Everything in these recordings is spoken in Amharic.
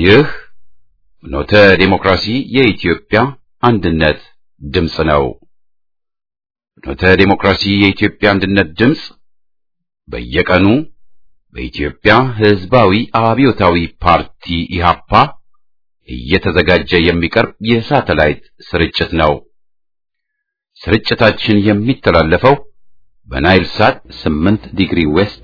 ይህ ኖተ ዴሞክራሲ የኢትዮጵያ አንድነት ድምፅ ነው። ኖተ ዴሞክራሲ የኢትዮጵያ አንድነት ድምፅ በየቀኑ በኢትዮጵያ ሕዝባዊ አብዮታዊ ፓርቲ ኢህአፓ እየተዘጋጀ የሚቀርብ የሳተላይት ስርጭት ነው። ስርጭታችን የሚተላለፈው በናይል ሳት 8 ዲግሪ ዌስት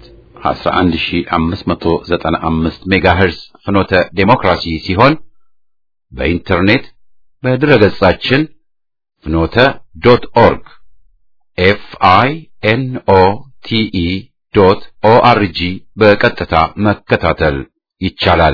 11595 ሜጋሄርዝ ፍኖተ ዴሞክራሲ ሲሆን በኢንተርኔት በድረገጻችን ፍኖተ ዶት ኦርግ ኤፍ አይ ኤን ኦ ቲ ኢ ዶት ኦ አር ጂ በቀጥታ መከታተል ይቻላል።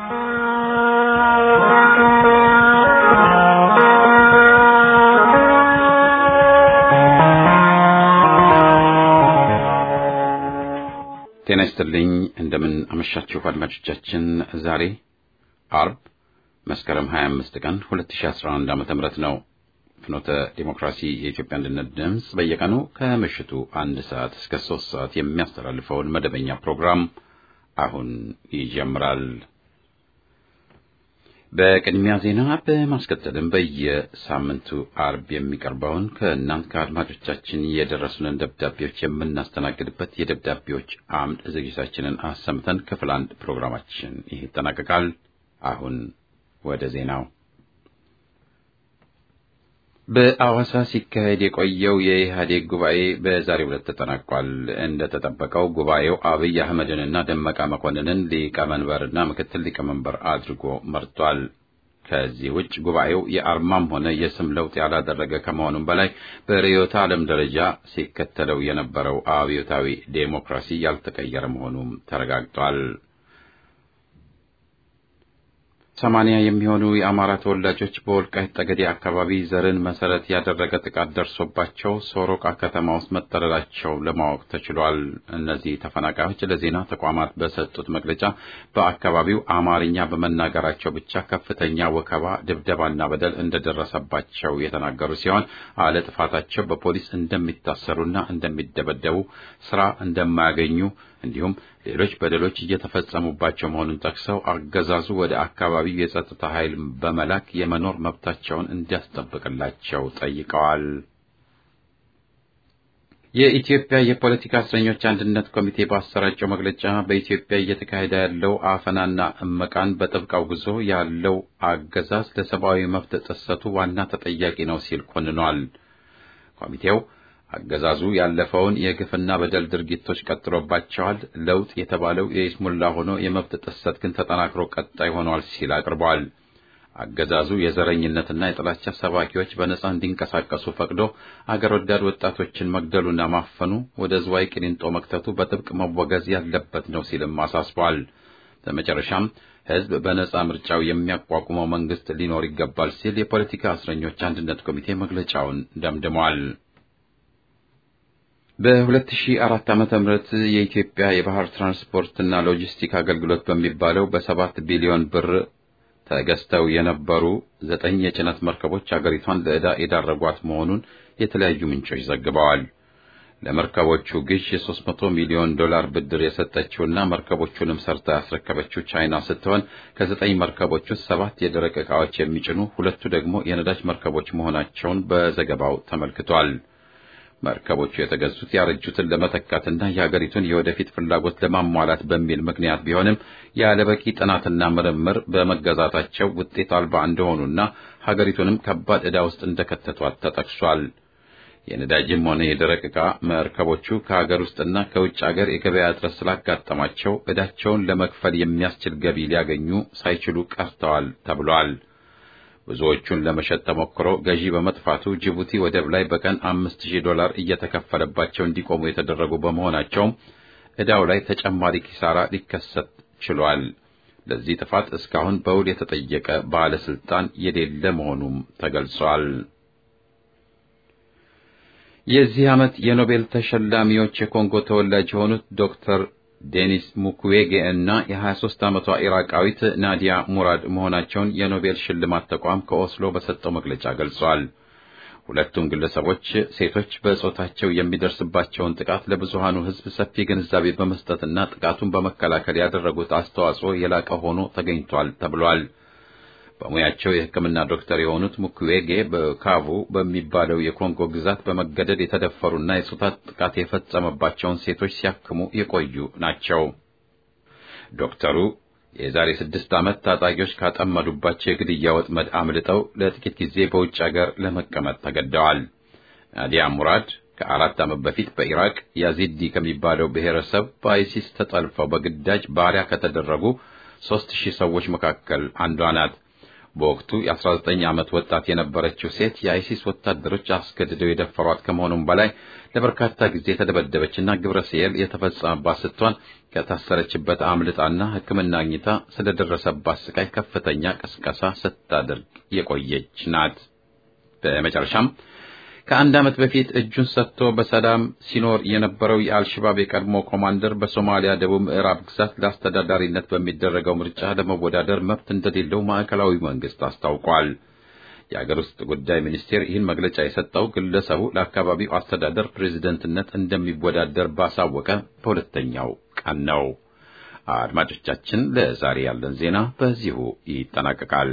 ጤና ይስጥልኝ። እንደምን አመሻችሁ አድማጮቻችን። ዛሬ አርብ መስከረም 25 ቀን 2011 ዓመተ ምህረት ነው። ፍኖተ ዲሞክራሲ የኢትዮጵያ አንድነት ድምፅ በየቀኑ ከምሽቱ አንድ ሰዓት እስከ ሶስት ሰዓት የሚያስተላልፈውን መደበኛ ፕሮግራም አሁን ይጀምራል። በቅድሚያ ዜና በማስከተልም በየሳምንቱ አርብ የሚቀርበውን ከእናንት ከአድማጮቻችን የደረሱንን ደብዳቤዎች የምናስተናግድበት የደብዳቤዎች አምድ ዝግጅታችንን አሰምተን ክፍል አንድ ፕሮግራማችን ይህ ይጠናቀቃል። አሁን ወደ ዜናው። በአዋሳ ሲካሄድ የቆየው የኢህአዴግ ጉባኤ በዛሬው ዕለት ተጠናቋል። እንደተጠበቀው ጉባኤው አብይ አህመድንና ደመቀ መኮንንን ሊቀመንበርና ምክትል ሊቀመንበር አድርጎ መርጧል። ከዚህ ውጭ ጉባኤው የአርማም ሆነ የስም ለውጥ ያላደረገ ከመሆኑም በላይ በርዕዮተ ዓለም ደረጃ ሲከተለው የነበረው አብዮታዊ ዴሞክራሲ ያልተቀየረ መሆኑም ተረጋግጧል። ሰማንያ የሚሆኑ የአማራ ተወላጆች በወልቃይት ጠገዴ አካባቢ ዘርን መሰረት ያደረገ ጥቃት ደርሶባቸው ሶሮቃ ከተማ ውስጥ መጠለላቸው ለማወቅ ተችሏል። እነዚህ ተፈናቃዮች ለዜና ተቋማት በሰጡት መግለጫ በአካባቢው አማርኛ በመናገራቸው ብቻ ከፍተኛ ወከባ፣ ድብደባና በደል እንደደረሰባቸው የተናገሩ ሲሆን አለ ጥፋታቸው በፖሊስ እንደሚታሰሩና እንደሚደበደቡ፣ ስራ እንደማያገኙ እንዲሁም ሌሎች በደሎች እየተፈጸሙባቸው መሆኑን ጠቅሰው አገዛዙ ወደ አካባቢው የጸጥታ ኃይል በመላክ የመኖር መብታቸውን እንዲያስጠብቅላቸው ጠይቀዋል። የኢትዮጵያ የፖለቲካ እስረኞች አንድነት ኮሚቴ ባሰራጨው መግለጫ በኢትዮጵያ እየተካሄደ ያለው አፈናና እመቃን በጥብቅ አውግዞ ያለው አገዛዝ ለሰብአዊ መብት ጥሰቱ ዋና ተጠያቂ ነው ሲል ኮንኗል። ኮሚቴው አገዛዙ ያለፈውን የግፍና በደል ድርጊቶች ቀጥሎባቸዋል። ለውጥ የተባለው የይስሙላ ሆኖ የመብት ጥሰት ግን ተጠናክሮ ቀጣይ ሆኗል ሲል አቅርበዋል። አገዛዙ የዘረኝነትና የጥላቻ ሰባኪዎች በነጻ እንዲንቀሳቀሱ ፈቅዶ አገር ወዳድ ወጣቶችን መግደሉና ማፈኑ ወደ ዝዋይ ቂሊንጦ መክተቱ በጥብቅ መወገዝ ያለበት ነው ሲልም አሳስቧል። በመጨረሻም ሕዝብ በነጻ ምርጫው የሚያቋቁመው መንግስት ሊኖር ይገባል ሲል የፖለቲካ እስረኞች አንድነት ኮሚቴ መግለጫውን ደምድሟል። በ2004 ዓመተ ምህረት የኢትዮጵያ የባህር ትራንስፖርትና ሎጂስቲክ አገልግሎት በሚባለው በሰባት ቢሊዮን ብር ተገዝተው የነበሩ ዘጠኝ የጭነት መርከቦች አገሪቷን ለዕዳ የዳረጓት መሆኑን የተለያዩ ምንጮች ዘግበዋል። ለመርከቦቹ ግዥ የ300 ሚሊዮን ዶላር ብድር የሰጠችውና መርከቦቹንም ሰርታ ያስረከበችው ቻይና ስትሆን ከዘጠኝ መርከቦች ውስጥ ሰባት የደረቅ ዕቃዎች የሚጭኑ ሁለቱ ደግሞ የነዳጅ መርከቦች መሆናቸውን በዘገባው ተመልክቷል። መርከቦቹ የተገዙት ያረጁትን ለመተካትና የሀገሪቱን የወደፊት ፍላጎት ለማሟላት በሚል ምክንያት ቢሆንም ያለበቂ ጥናትና ምርምር በመገዛታቸው ውጤት አልባ እንደሆኑና ሀገሪቱንም ከባድ ዕዳ ውስጥ እንደከተቷት ተጠቅሷል። የነዳጅም ሆነ የደረቅ ዕቃ መርከቦቹ ከሀገር ውስጥና ከውጭ ሀገር የገበያ እጥረት ስላጋጠማቸው ዕዳቸውን ለመክፈል የሚያስችል ገቢ ሊያገኙ ሳይችሉ ቀርተዋል ተብሏል። ብዙዎቹን ለመሸጥ ተሞክሮ ገዢ በመጥፋቱ ጅቡቲ ወደብ ላይ በቀን አምስት ሺህ ዶላር እየተከፈለባቸው እንዲቆሙ የተደረጉ በመሆናቸውም ዕዳው ላይ ተጨማሪ ኪሳራ ሊከሰት ችሏል። ለዚህ ጥፋት እስካሁን በውል የተጠየቀ ባለስልጣን የሌለ መሆኑም ተገልጿል። የዚህ ዓመት የኖቤል ተሸላሚዎች የኮንጎ ተወላጅ የሆኑት ዶክተር ዴኒስ ሙክዌጌ እና የ23 ዓመቷ ኢራቃዊት ናዲያ ሙራድ መሆናቸውን የኖቤል ሽልማት ተቋም ከኦስሎ በሰጠው መግለጫ ገልጿል። ሁለቱም ግለሰቦች ሴቶች በጾታቸው የሚደርስባቸውን ጥቃት ለብዙሃኑ ሕዝብ ሰፊ ግንዛቤ በመስጠትና ጥቃቱን በመከላከል ያደረጉት አስተዋጽኦ የላቀ ሆኖ ተገኝቷል ተብሏል። በሙያቸው የሕክምና ዶክተር የሆኑት ሙክዌጌ በካቩ በሚባለው የኮንጎ ግዛት በመገደድ የተደፈሩና የጾታ ጥቃት የፈጸመባቸውን ሴቶች ሲያክሙ የቆዩ ናቸው። ዶክተሩ የዛሬ ስድስት ዓመት ታጣቂዎች ካጠመዱባቸው የግድያ ወጥመድ አምልጠው ለጥቂት ጊዜ በውጭ አገር ለመቀመጥ ተገደዋል። ናዲያ ሙራድ ከአራት ዓመት በፊት በኢራቅ ያዚዲ ከሚባለው ብሔረሰብ በአይሲስ ተጠልፈው በግዳጅ ባሪያ ከተደረጉ ሦስት ሺህ ሰዎች መካከል አንዷ ናት። በወቅቱ የ19 ዓመት ወጣት የነበረችው ሴት የአይሲስ ወታደሮች አስገድደው የደፈሯት ከመሆኑም በላይ ለበርካታ ጊዜ የተደበደበችና ግብረ ሰየል የተፈጸመባት ስትሆን ከታሰረችበት አምልጣና ሕክምና አግኝታ ስለደረሰባት ስቃይ ከፍተኛ ቅስቀሳ ስታደርግ የቆየች ናት። በመጨረሻም ከአንድ ዓመት በፊት እጁን ሰጥቶ በሰላም ሲኖር የነበረው የአልሸባብ የቀድሞ ኮማንደር በሶማሊያ ደቡብ ምዕራብ ግዛት ለአስተዳዳሪነት በሚደረገው ምርጫ ለመወዳደር መብት እንደሌለው ማዕከላዊ መንግስት አስታውቋል። የአገር ውስጥ ጉዳይ ሚኒስቴር ይህን መግለጫ የሰጠው ግለሰቡ ለአካባቢው አስተዳደር ፕሬዝደንትነት እንደሚወዳደር ባሳወቀ በሁለተኛው ቀን ነው። አድማጮቻችን፣ ለዛሬ ያለን ዜና በዚሁ ይጠናቀቃል።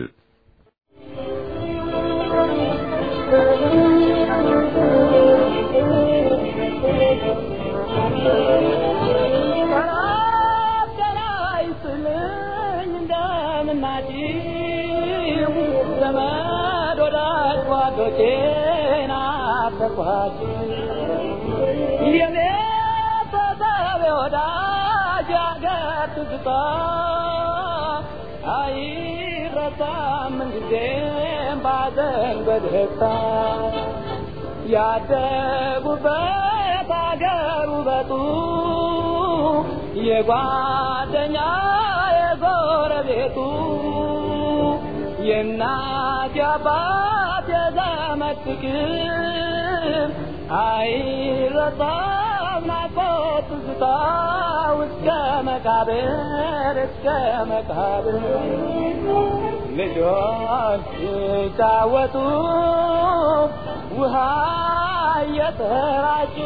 ያደጉበት አገር ውበቱ የጓደኛ የጎረቤቱ የእናት የአባት የዘመድ ፍቅር አይረሳም ናፍቆት ትዝታ እስከ መቃብር እስከ መቃብር ልጆች ሲጫወቱ ውሃ እየተራጩ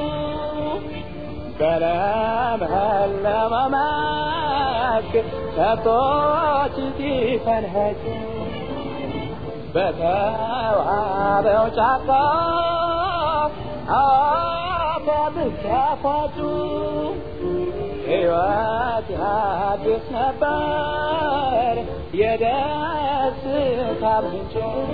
በለመለመ መስክ ከብቶች ሲፈንኸጩ በተዋበው ጫካ አባብስ ያፋጩ ሕይወት ያድስ ነበር የደስታ ምንጭ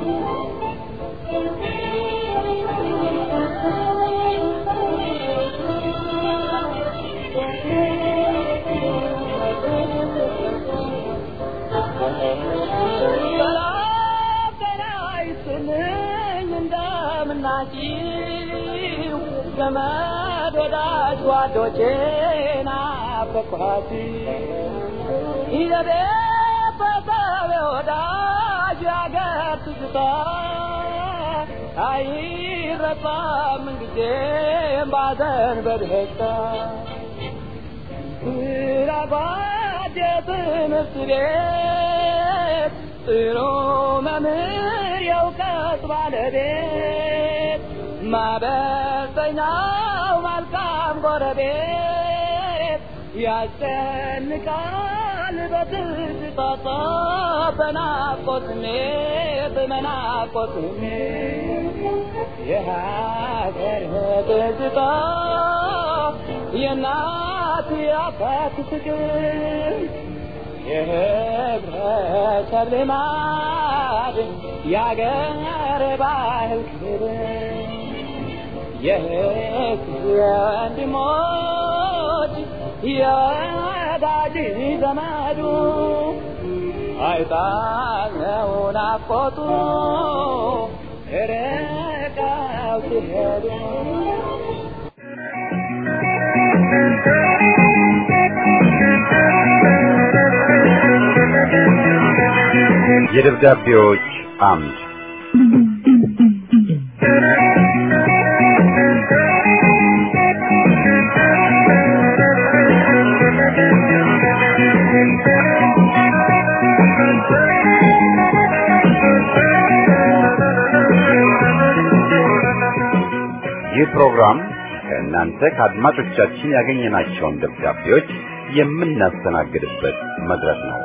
እንደምናችሁ ዘመድ ወዳጅ ጓዶቼ ናፈቅኋት ይዘቤት በሰብ ወዳጅ ያገር ትዝታ አይረሳም ምንጊዜም ባዘን በደስታ ስራጓድ የትምህርት ቤት ጥሩ መምህር የእውቀት ባለቤት ማበሰኛው መልካም ጎረቤት ያስጨንቃል በትዝታ በናፍቆት ስሜት በናፍቆት ስሜት የሀገር ትዝታ የእናት የአባት ፍቅር የህብረተሰብ ልማድ የአገር ባህል ክብር የህዝብ ወንድሞች የወዳጅ ዘመዱ አይጣለው ናፍቆቱ ርቀው ሲሄዱ የደብዳቤዎች አምድ ይህ ፕሮግራም ከእናንተ ከአድማጮቻችን ያገኘናቸውን ደብዳቤዎች የምናስተናግድበት መድረክ ነው።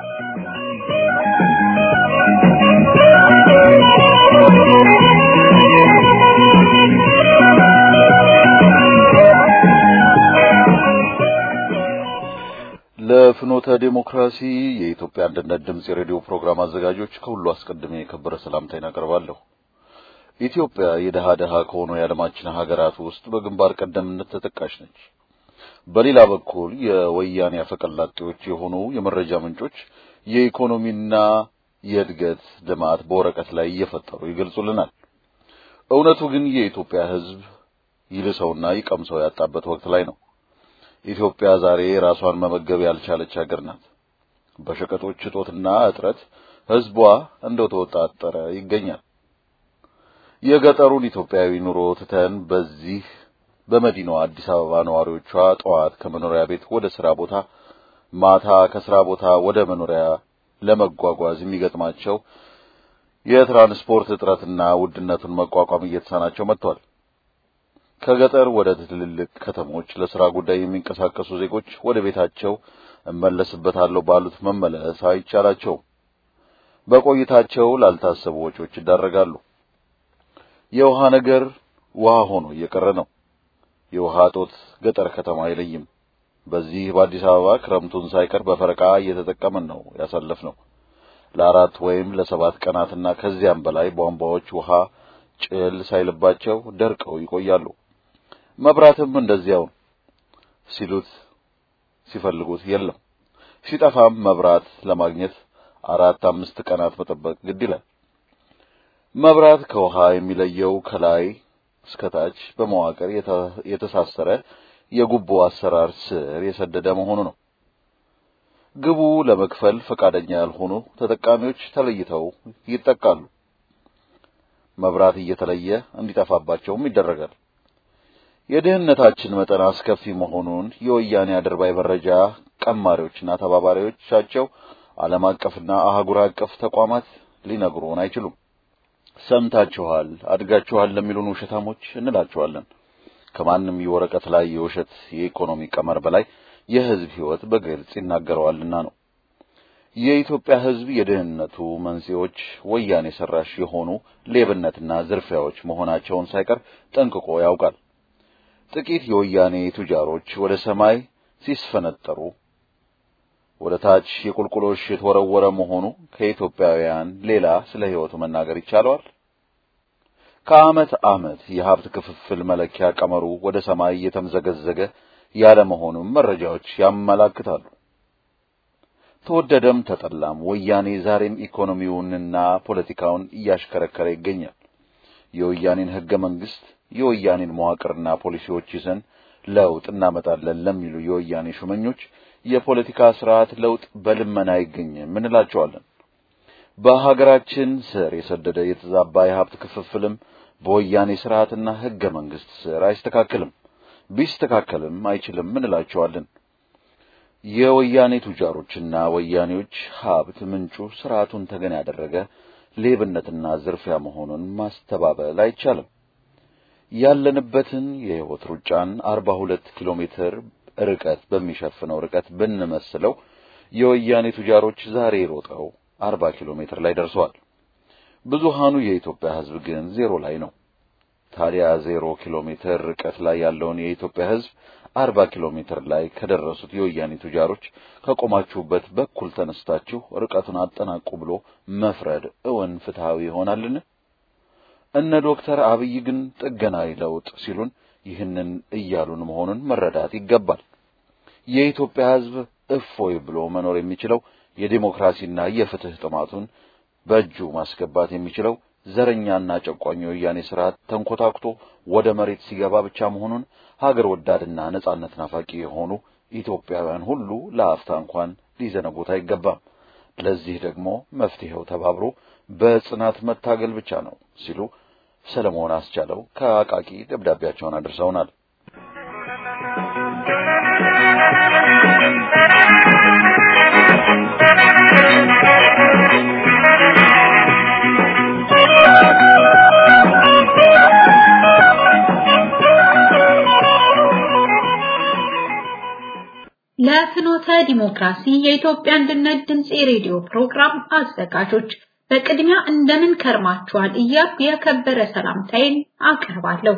ለፍኖተ ዴሞክራሲ የኢትዮጵያ አንድነት ድምፅ የሬዲዮ ፕሮግራም አዘጋጆች ከሁሉ አስቀድሜ የከበረ ሰላምታዬን አቀርባለሁ። ኢትዮጵያ የደሃ ደሃ ከሆኑ የዓለማችን ሀገራት ውስጥ በግንባር ቀደምነት ተጠቃሽ ነች። በሌላ በኩል የወያኔ አፈቀላጤዎች የሆኑ የመረጃ ምንጮች የኢኮኖሚና የእድገት ልማት በወረቀት ላይ እየፈጠሩ ይገልጹልናል። እውነቱ ግን የኢትዮጵያ ሕዝብ ይልሰውና ይቀምሰው ያጣበት ወቅት ላይ ነው። ኢትዮጵያ ዛሬ ራሷን መመገብ ያልቻለች ሀገር ናት። በሸቀጦች እጦትና እጥረት ሕዝቧ እንደተወጣጠረ ይገኛል። የገጠሩን ኢትዮጵያዊ ኑሮ ትተን በዚህ በመዲናዋ አዲስ አበባ ነዋሪዎቿ ጠዋት ከመኖሪያ ቤት ወደ ስራ ቦታ፣ ማታ ከስራ ቦታ ወደ መኖሪያ ለመጓጓዝ የሚገጥማቸው የትራንስፖርት እጥረትና ውድነቱን መቋቋም እየተሳናቸው መጥቷል። ከገጠር ወደ ትልልቅ ከተሞች ለስራ ጉዳይ የሚንቀሳቀሱ ዜጎች ወደ ቤታቸው እመለስበታለሁ ባሉት መመለስ አይቻላቸውም። በቆይታቸው ላልታሰቡ ወጪዎች ይዳረጋሉ። የውሃ ነገር ውሃ ሆኖ እየቀረ ነው። የውሃ እጦት ገጠር ከተማ አይለይም። በዚህ በአዲስ አበባ ክረምቱን ሳይቀር በፈረቃ እየተጠቀምን ነው ያሳለፍነው። ለአራት ወይም ለሰባት ቀናትና ከዚያም በላይ ቧንቧዎች ውሃ ጭል ሳይልባቸው ደርቀው ይቆያሉ። መብራትም እንደዚያው ሲሉት ሲፈልጉት የለም። ሲጠፋም መብራት ለማግኘት አራት አምስት ቀናት መጠበቅ ግድ ይላል። መብራት ከውሃ የሚለየው ከላይ እስከታች በመዋቅር የተሳሰረ የጉቦ አሰራር ስር የሰደደ መሆኑ ነው። ግቡ ለመክፈል ፈቃደኛ ያልሆኑ ተጠቃሚዎች ተለይተው ይጠቃሉ። መብራት እየተለየ እንዲጠፋባቸውም ይደረጋል። የድህነታችን መጠን አስከፊ መሆኑን የወያኔ አድርባይ መረጃ ቀማሪዎችና ተባባሪዎቻቸው ዓለም አቀፍና አህጉር አቀፍ ተቋማት ሊነግሩን አይችሉም። ሰምታችኋል፣ አድጋችኋል ለሚሉን ውሸታሞች እንላችኋለን። ከማንም የወረቀት ላይ የውሸት የኢኮኖሚ ቀመር በላይ የሕዝብ ሕይወት በግልጽ ይናገረዋልና ነው። የኢትዮጵያ ሕዝብ የድህነቱ መንስኤዎች ወያኔ ሰራሽ የሆኑ ሌብነትና ዝርፊያዎች መሆናቸውን ሳይቀር ጠንቅቆ ያውቃል። ጥቂት የወያኔ ቱጃሮች ወደ ሰማይ ሲስፈነጠሩ ወደ ታች የቁልቁሎሽ የተወረወረ መሆኑ ከኢትዮጵያውያን ሌላ ስለ ሕይወቱ መናገር ይቻለዋል? ከዓመት ዓመት የሀብት ክፍፍል መለኪያ ቀመሩ ወደ ሰማይ እየተምዘገዘገ ያለ መሆኑም መረጃዎች ያመላክታሉ። ተወደደም ተጠላም ወያኔ ዛሬም ኢኮኖሚውንና ፖለቲካውን እያሽከረከረ ይገኛል። የወያኔን ሕገ መንግሥት የወያኔን መዋቅርና ፖሊሲዎች ይዘን ለውጥ እናመጣለን ለሚሉ የወያኔ ሹመኞች የፖለቲካ ስርዓት ለውጥ በልመና አይገኝም እንላቸዋለን። በሀገራችን ስር የሰደደ የተዛባ የሀብት ክፍፍልም በወያኔ ስርዓትና ሕገ መንግሥት ስር አይስተካከልም። ቢስተካከልም አይችልም እንላቸዋለን። የወያኔ ቱጃሮችና ወያኔዎች ሀብት ምንጩ ስርዓቱን ተገን ያደረገ ሌብነትና ዝርፊያ መሆኑን ማስተባበል አይቻልም። ያለንበትን የሕይወት ሩጫን አርባ ሁለት ኪሎ ሜትር ርቀት በሚሸፍነው ርቀት ብንመስለው የወያኔ ቱጃሮች ዛሬ ሮጠው አርባ ኪሎ ሜትር ላይ ደርሰዋል። ብዙሃኑ የኢትዮጵያ ሕዝብ ግን ዜሮ ላይ ነው። ታዲያ ዜሮ ኪሎ ሜትር ርቀት ላይ ያለውን የኢትዮጵያ ሕዝብ አርባ ኪሎ ሜትር ላይ ከደረሱት የወያኔ ቱጃሮች ከቆማችሁበት በኩል ተነስታችሁ ርቀቱን አጠናቁ ብሎ መፍረድ እውን ፍትሐዊ ይሆናልን? እነ ዶክተር አብይ ግን ጥገናዊ ለውጥ ሲሉን ይህንን እያሉን መሆኑን መረዳት ይገባል። የኢትዮጵያ ሕዝብ እፎይ ብሎ መኖር የሚችለው የዲሞክራሲና የፍትህ ጥማቱን በእጁ ማስገባት የሚችለው ዘረኛና ጨቋኝ የወያኔ ስርዓት ተንኮታኩቶ ወደ መሬት ሲገባ ብቻ መሆኑን ሀገር ወዳድና ነጻነት ናፋቂ የሆኑ ኢትዮጵያውያን ሁሉ ለአፍታ እንኳን ሊዘነጉት አይገባም። ለዚህ ደግሞ መፍትሄው ተባብሮ በጽናት መታገል ብቻ ነው ሲሉ ሰለሞን አስቻለው ከአቃቂ ደብዳቤያቸውን አድርሰውናል። ለፍኖተ ዲሞክራሲ የኢትዮጵያ አንድነት ድምፅ የሬዲዮ ፕሮግራም አዘጋጆች በቅድሚያ እንደምን ከርማችኋል እያልኩ የከበረ ሰላምታዬን አቀርባለሁ።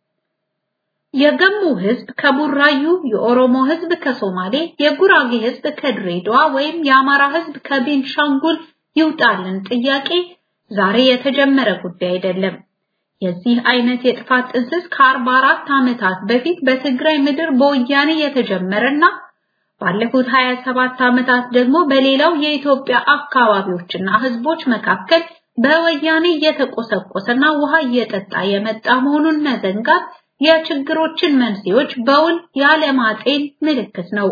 የገሙ ህዝብ ከቡራዩ፣ የኦሮሞ ህዝብ ከሶማሌ፣ የጉራጌ ህዝብ ከድሬዳዋ ወይም የአማራ ህዝብ ከቤንሻንጉል ይውጣልን ጥያቄ ዛሬ የተጀመረ ጉዳይ አይደለም። የዚህ አይነት የጥፋት ጥንስስ ከ44 ዓመታት በፊት በትግራይ ምድር በወያኔ የተጀመረና ባለፉት 27 ዓመታት ደግሞ በሌላው የኢትዮጵያ አካባቢዎችና ህዝቦች መካከል በወያኔ እየተቆሰቆሰና ውሃ እየጠጣ የመጣ መሆኑን መዘንጋት የችግሮችን መንስኤዎች በውል ያለማጤን ምልክት ነው።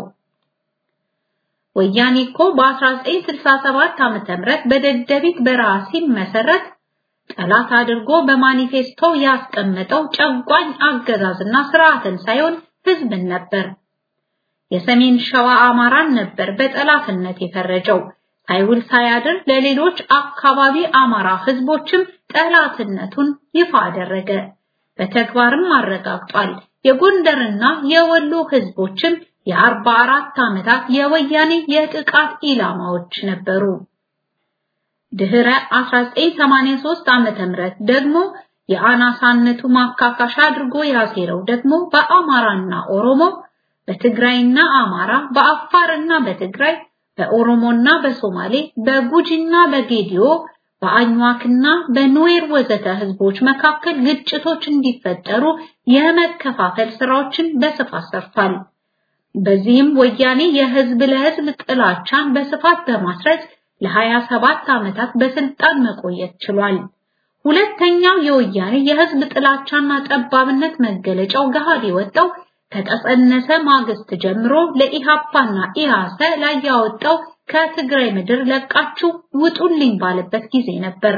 ወያኔ እኮ በ1967 ዓመተ ምህረት በደደቢት በረሃ ሲመሰረት ጠላት አድርጎ በማኒፌስቶ ያስቀመጠው ጨቋኝ አገዛዝና ስርዓትን ሳይሆን ህዝብን ነበር። የሰሜን ሸዋ አማራን ነበር በጠላትነት የፈረጀው። ሳይውል ሳያድር ለሌሎች አካባቢ አማራ ህዝቦችም ጠላትነቱን ይፋ አደረገ። በተግባርም አረጋግጧል። የጎንደርና የወሎ ህዝቦችም የአርባ አራት ዓመታት የወያኔ የጥቃት ኢላማዎች ነበሩ። ድህረ 1983 ዓመተ ምህረት ደግሞ የአናሳነቱ ማካካሻ አድርጎ ያሴረው ደግሞ በአማራና ኦሮሞ፣ በትግራይና አማራ፣ በአፋርና በትግራይ፣ በኦሮሞና በሶማሌ፣ በጉጂና በጌዲዮ፣ በአኝዋክና በኑዌር ወዘተ ህዝቦች መካከል ግጭቶች እንዲፈጠሩ የመከፋፈል ስራዎችን በስፋት ሰርቷል። በዚህም ወያኔ የህዝብ ለህዝብ ጥላቻን በስፋት በማስረጽ ለ27 ዓመታት በስልጣን መቆየት ችሏል። ሁለተኛው የወያኔ የህዝብ ጥላቻና ጠባብነት መገለጫው ገሃድ የወጣው ከተጸነሰ ማግስት ጀምሮ ለኢሃፓና ኢሃሰ ላይ ያወጣው ከትግራይ ምድር ለቃችሁ ውጡልኝ ባለበት ጊዜ ነበር።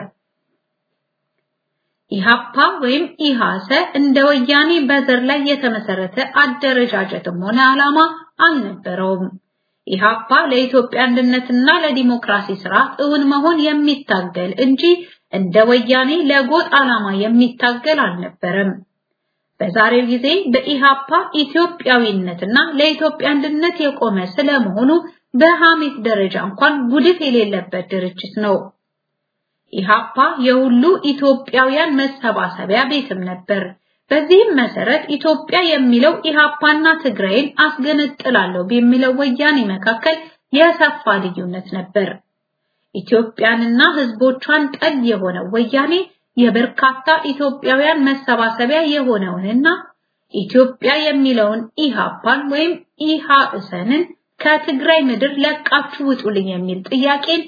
ኢሃፓ ወይም ኢሃሰ እንደ ወያኔ በዘር ላይ የተመሰረተ አደረጃጀትም ሆነ ዓላማ አልነበረውም። ኢሃፓ ለኢትዮጵያ አንድነትና ለዲሞክራሲ ስርዓት እውን መሆን የሚታገል እንጂ እንደ ወያኔ ለጎጥ ዓላማ የሚታገል አልነበረም። በዛሬው ጊዜ በኢሃፓ ኢትዮጵያዊነትና ለኢትዮጵያ አንድነት የቆመ ስለመሆኑ በሐሜት ደረጃ እንኳን ጉድፍ የሌለበት ድርጅት ነው። ኢሃፓ የሁሉ ኢትዮጵያውያን መሰባሰቢያ ቤትም ነበር። በዚህም መሰረት ኢትዮጵያ የሚለው ኢሃፓና ትግራይን አስገነጥላለሁ በሚለው ወያኔ መካከል የሰፋ ልዩነት ነበር። ኢትዮጵያንና ህዝቦቿን ጠል የሆነው ወያኔ የበርካታ ኢትዮጵያውያን መሰባሰቢያ የሆነውንና ኢትዮጵያ የሚለውን ኢሃፓን ወይም ኢሃእሰንን ከትግራይ ምድር ለቃችሁ ውጡልኝ የሚል ጥያቄን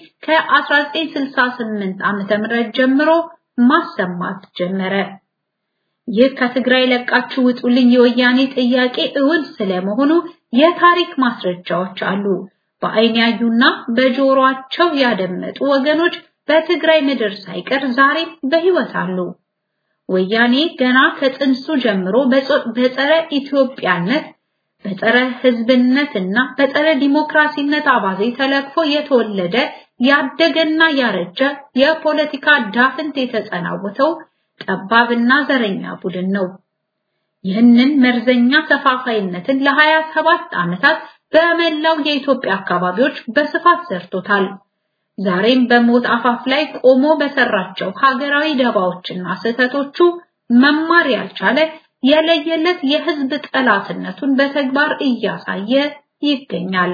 ከ1968 ዓመተ ምህረት ጀምሮ ማሰማት ጀመረ። ይህ ከትግራይ ለቃችሁ ውጡልኝ የወያኔ ጥያቄ እውን ስለመሆኑ የታሪክ ማስረጃዎች አሉ። በአይን ያዩና በጆሮአቸው ያደመጡ ወገኖች በትግራይ ምድር ሳይቀር ዛሬም በህይወት አሉ። ወያኔ ገና ከጥንሱ ጀምሮ በጸረ ኢትዮጵያነት በጸረ ህዝብነትና በጸረ ዲሞክራሲነት አባዜ ተለክፎ የተወለደ ያደገና ያረጀ የፖለቲካ ዳፍንት የተጸናወተው ጠባብና ዘረኛ ቡድን ነው። ይህንን መርዘኛ ተፋፋይነትን ለ27 ዓመታት በመላው የኢትዮጵያ አካባቢዎች በስፋት ዘርቶታል። ዛሬም በሞት አፋፍ ላይ ቆሞ በሰራቸው ሀገራዊ ደባዎችና ስህተቶቹ መማር ያልቻለ የለየለት የህዝብ ጠላትነቱን በተግባር እያሳየ ይገኛል።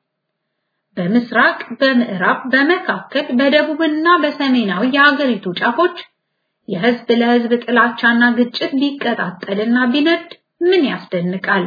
በምስራቅ፣ በምዕራብ፣ በመካከል፣ በደቡብና በሰሜናዊ የሀገሪቱ ጫፎች የህዝብ ለህዝብ ጥላቻና ግጭት ቢቀጣጠልና ቢነድ ምን ያስደንቃል?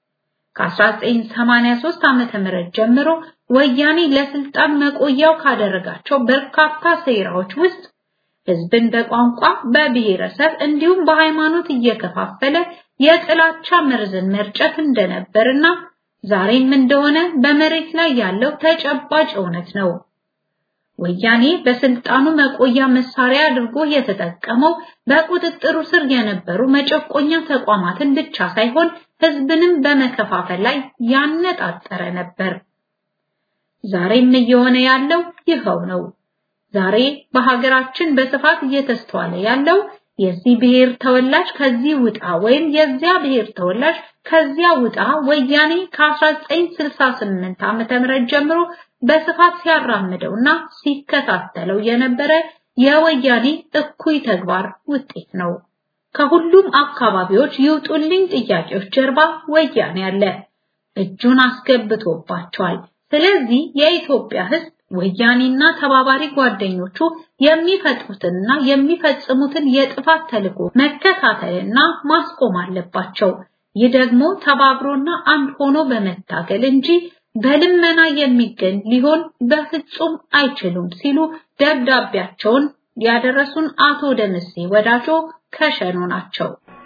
ከ1983 ዓመተ ምህረት ጀምሮ ወያኔ ለስልጣን መቆያው ካደረጋቸው በርካታ ሴራዎች ውስጥ ህዝብን በቋንቋ በብሔረሰብ እንዲሁም በሃይማኖት እየከፋፈለ የጥላቻ መርዝን መርጨት እንደነበርና ዛሬም እንደሆነ በመሬት ላይ ያለው ተጨባጭ እውነት ነው። ወያኔ በስልጣኑ መቆያ መሳሪያ አድርጎ የተጠቀመው በቁጥጥሩ ስር የነበሩ መጨቆኛ ተቋማትን ብቻ ሳይሆን ህዝብንም በመከፋፈል ላይ ያነጣጠረ ነበር። ዛሬም እየሆነ ያለው ይኸው ነው። ዛሬ በሀገራችን በስፋት እየተስተዋለ ያለው የዚህ ብሔር ተወላጅ ከዚህ ውጣ ወይም የዚያ ብሔር ተወላጅ ከዚያ ውጣ ወያኔ ከ1968 ዓመተ ምህረት ጀምሮ በስፋት ሲያራምደውና ሲከታተለው የነበረ የወያኔ እኩይ ተግባር ውጤት ነው። ከሁሉም አካባቢዎች ይውጡልኝ ጥያቄዎች ጀርባ ወያኔ አለ፣ እጁን አስገብቶባቸዋል። ስለዚህ የኢትዮጵያ ሕዝብ ወያኔና ተባባሪ ጓደኞቹ የሚፈጥሩትንና የሚፈጽሙትን የጥፋት ተልዕኮ መከታተልና ማስቆም አለባቸው። ይህ ደግሞ ተባብሮና አንድ ሆኖ በመታገል እንጂ በልመና የሚገኝ ሊሆን በፍጹም አይችሉም ሲሉ ደብዳቤያቸውን ያደረሱን አቶ ደምሴ ወዳጆ ከሸኖ ናቸው።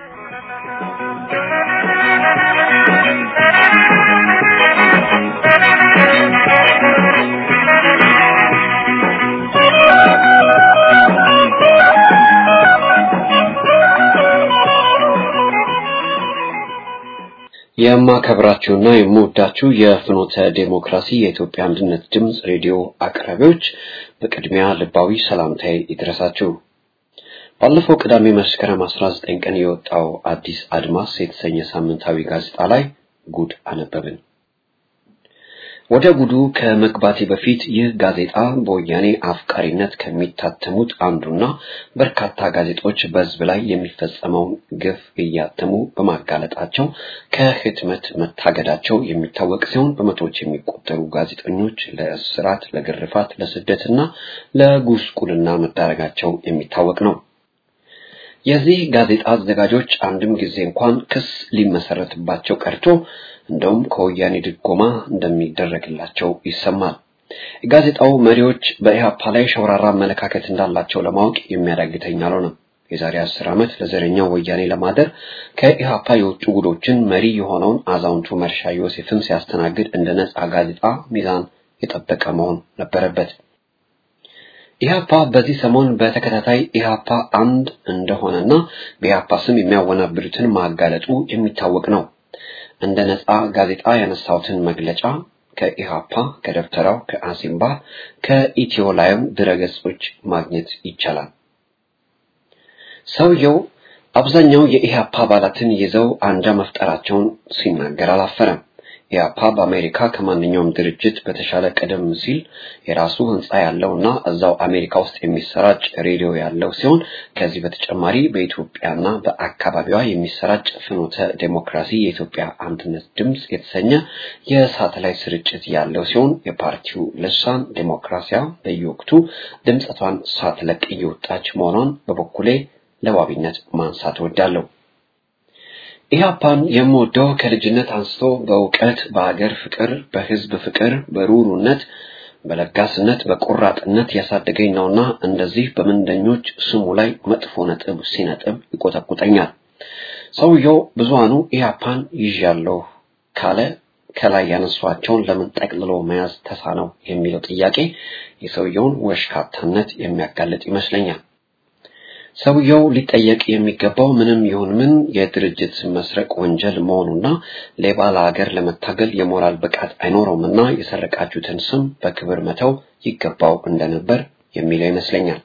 የማከብራችሁና የምወዳችሁ የፍኖተ ዴሞክራሲ የኢትዮጵያ አንድነት ድምፅ ሬዲዮ አቅራቢዎች በቅድሚያ ልባዊ ሰላምታዬ ይድረሳችሁ። ባለፈው ቅዳሜ መስከረም 19 ቀን የወጣው አዲስ አድማስ የተሰኘ ሳምንታዊ ጋዜጣ ላይ ጉድ አነበብን። ወደ ጉዱ ከመግባቴ በፊት ይህ ጋዜጣ በወያኔ አፍቃሪነት ከሚታተሙት አንዱና በርካታ ጋዜጦች በሕዝብ ላይ የሚፈጸመውን ግፍ እያተሙ በማጋለጣቸው ከህትመት መታገዳቸው የሚታወቅ ሲሆን በመቶዎች የሚቆጠሩ ጋዜጠኞች ለእስራት፣ ለግርፋት፣ ለስደትና ለጉስቁልና መዳረጋቸው የሚታወቅ ነው። የዚህ ጋዜጣ አዘጋጆች አንድም ጊዜ እንኳን ክስ ሊመሰረትባቸው ቀርቶ እንደውም ከወያኔ ድጎማ እንደሚደረግላቸው ይሰማል። የጋዜጣው መሪዎች በኢህአፓ ላይ ሸውራራ አመለካከት እንዳላቸው ለማወቅ የሚያዳግተኝ አልሆነም። የዛሬ አስር ዓመት ለዘረኛው ወያኔ ለማደር ከኢህአፓ የወጡ ጉዶችን መሪ የሆነውን አዛውንቱ መርሻ ዮሴፍን ሲያስተናግድ እንደ ነጻ ጋዜጣ ሚዛን የጠበቀ መሆን ነበረበት። ኢህአፓ በዚህ ሰሞን በተከታታይ ኢህአፓ አንድ እንደሆነና በኢህአፓ ስም የሚያወናብዱትን ማጋለጡ የሚታወቅ ነው። እንደ ነጻ ጋዜጣ ያነሳሁትን መግለጫ ከኢሃፓ፣ ከደብተራው፣ ከአሲምባ፣ ከኢትዮ ላይም ድረገጾች ማግኘት ይቻላል። ሰውየው አብዛኛው የኢሃፓ አባላትን ይዘው አንጃ መፍጠራቸውን ሲናገር አላፈረም። ኢሃፓ በአሜሪካ ከማንኛውም ድርጅት በተሻለ ቀደም ሲል የራሱ ህንፃ ያለውና እዛው አሜሪካ ውስጥ የሚሰራጭ ሬዲዮ ያለው ሲሆን ከዚህ በተጨማሪ በኢትዮጵያና በአካባቢዋ የሚሰራጭ ፍኖተ ዴሞክራሲ የኢትዮጵያ አንድነት ድምፅ የተሰኘ የሳተላይት ስርጭት ያለው ሲሆን የፓርቲው ልሳን ዴሞክራሲያ በየወቅቱ ድምፀቷን ሳትለቅ እየወጣች መሆኗን በበኩሌ ለዋቢነት ማንሳት እወዳለሁ። ኢህአፓን የምወደው ከልጅነት አንስቶ በእውቀት፣ በሀገር ፍቅር፣ በህዝብ ፍቅር፣ በሩሩነት፣ በለጋስነት፣ በቆራጥነት ያሳደገኝ ነውና እንደዚህ በምንደኞች ስሙ ላይ መጥፎ ነጥብ ሲነጥብ ይቆጠቁጠኛል። ሰውየው ብዙሃኑ ኢህአፓን ይዣለሁ ካለ ከላይ ያነሷቸውን ለምን ጠቅልሎ መያዝ ተሳነው የሚለው ጥያቄ የሰውየውን ወሽካታነት የሚያጋልጥ ይመስለኛል። ሰውየው ሊጠየቅ የሚገባው ምንም ይሁን ምን የድርጅት መስረቅ ወንጀል መሆኑና ሌባ ለሀገር ለመታገል የሞራል ብቃት አይኖረውምና የሰረቃችሁትን ስም በክብር መተው ይገባው እንደነበር የሚለው ይመስለኛል።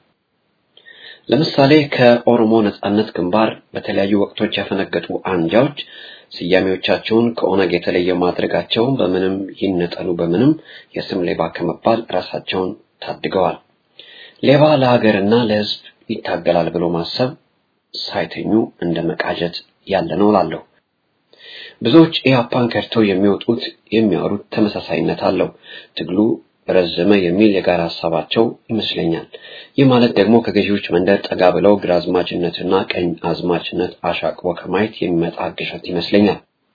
ለምሳሌ ከኦሮሞ ነጻነት ግንባር በተለያዩ ወቅቶች ያፈነገጡ አንጃዎች ስያሜዎቻቸውን ከኦነግ የተለየ ማድረጋቸው በምንም ይነጠሉ በምንም የስም ሌባ ከመባል ራሳቸውን ታድገዋል። ሌባ ለሀገርና ለሕዝብ ይታገላል ብሎ ማሰብ ሳይተኙ እንደ መቃጀት ያለ ነው እላለሁ። ብዙዎች ኢህአፓን ከድተው የሚወጡት የሚያወሩት ተመሳሳይነት አለው። ትግሉ ረዘመ የሚል የጋራ ሀሳባቸው ይመስለኛል። ይህ ማለት ደግሞ ከገዢዎች መንደር ጠጋ ብለው ግራዝማችነትና ቀኝ አዝማችነት አሻቅቦ ከማየት የሚመጣ ግሸት ይመስለኛል።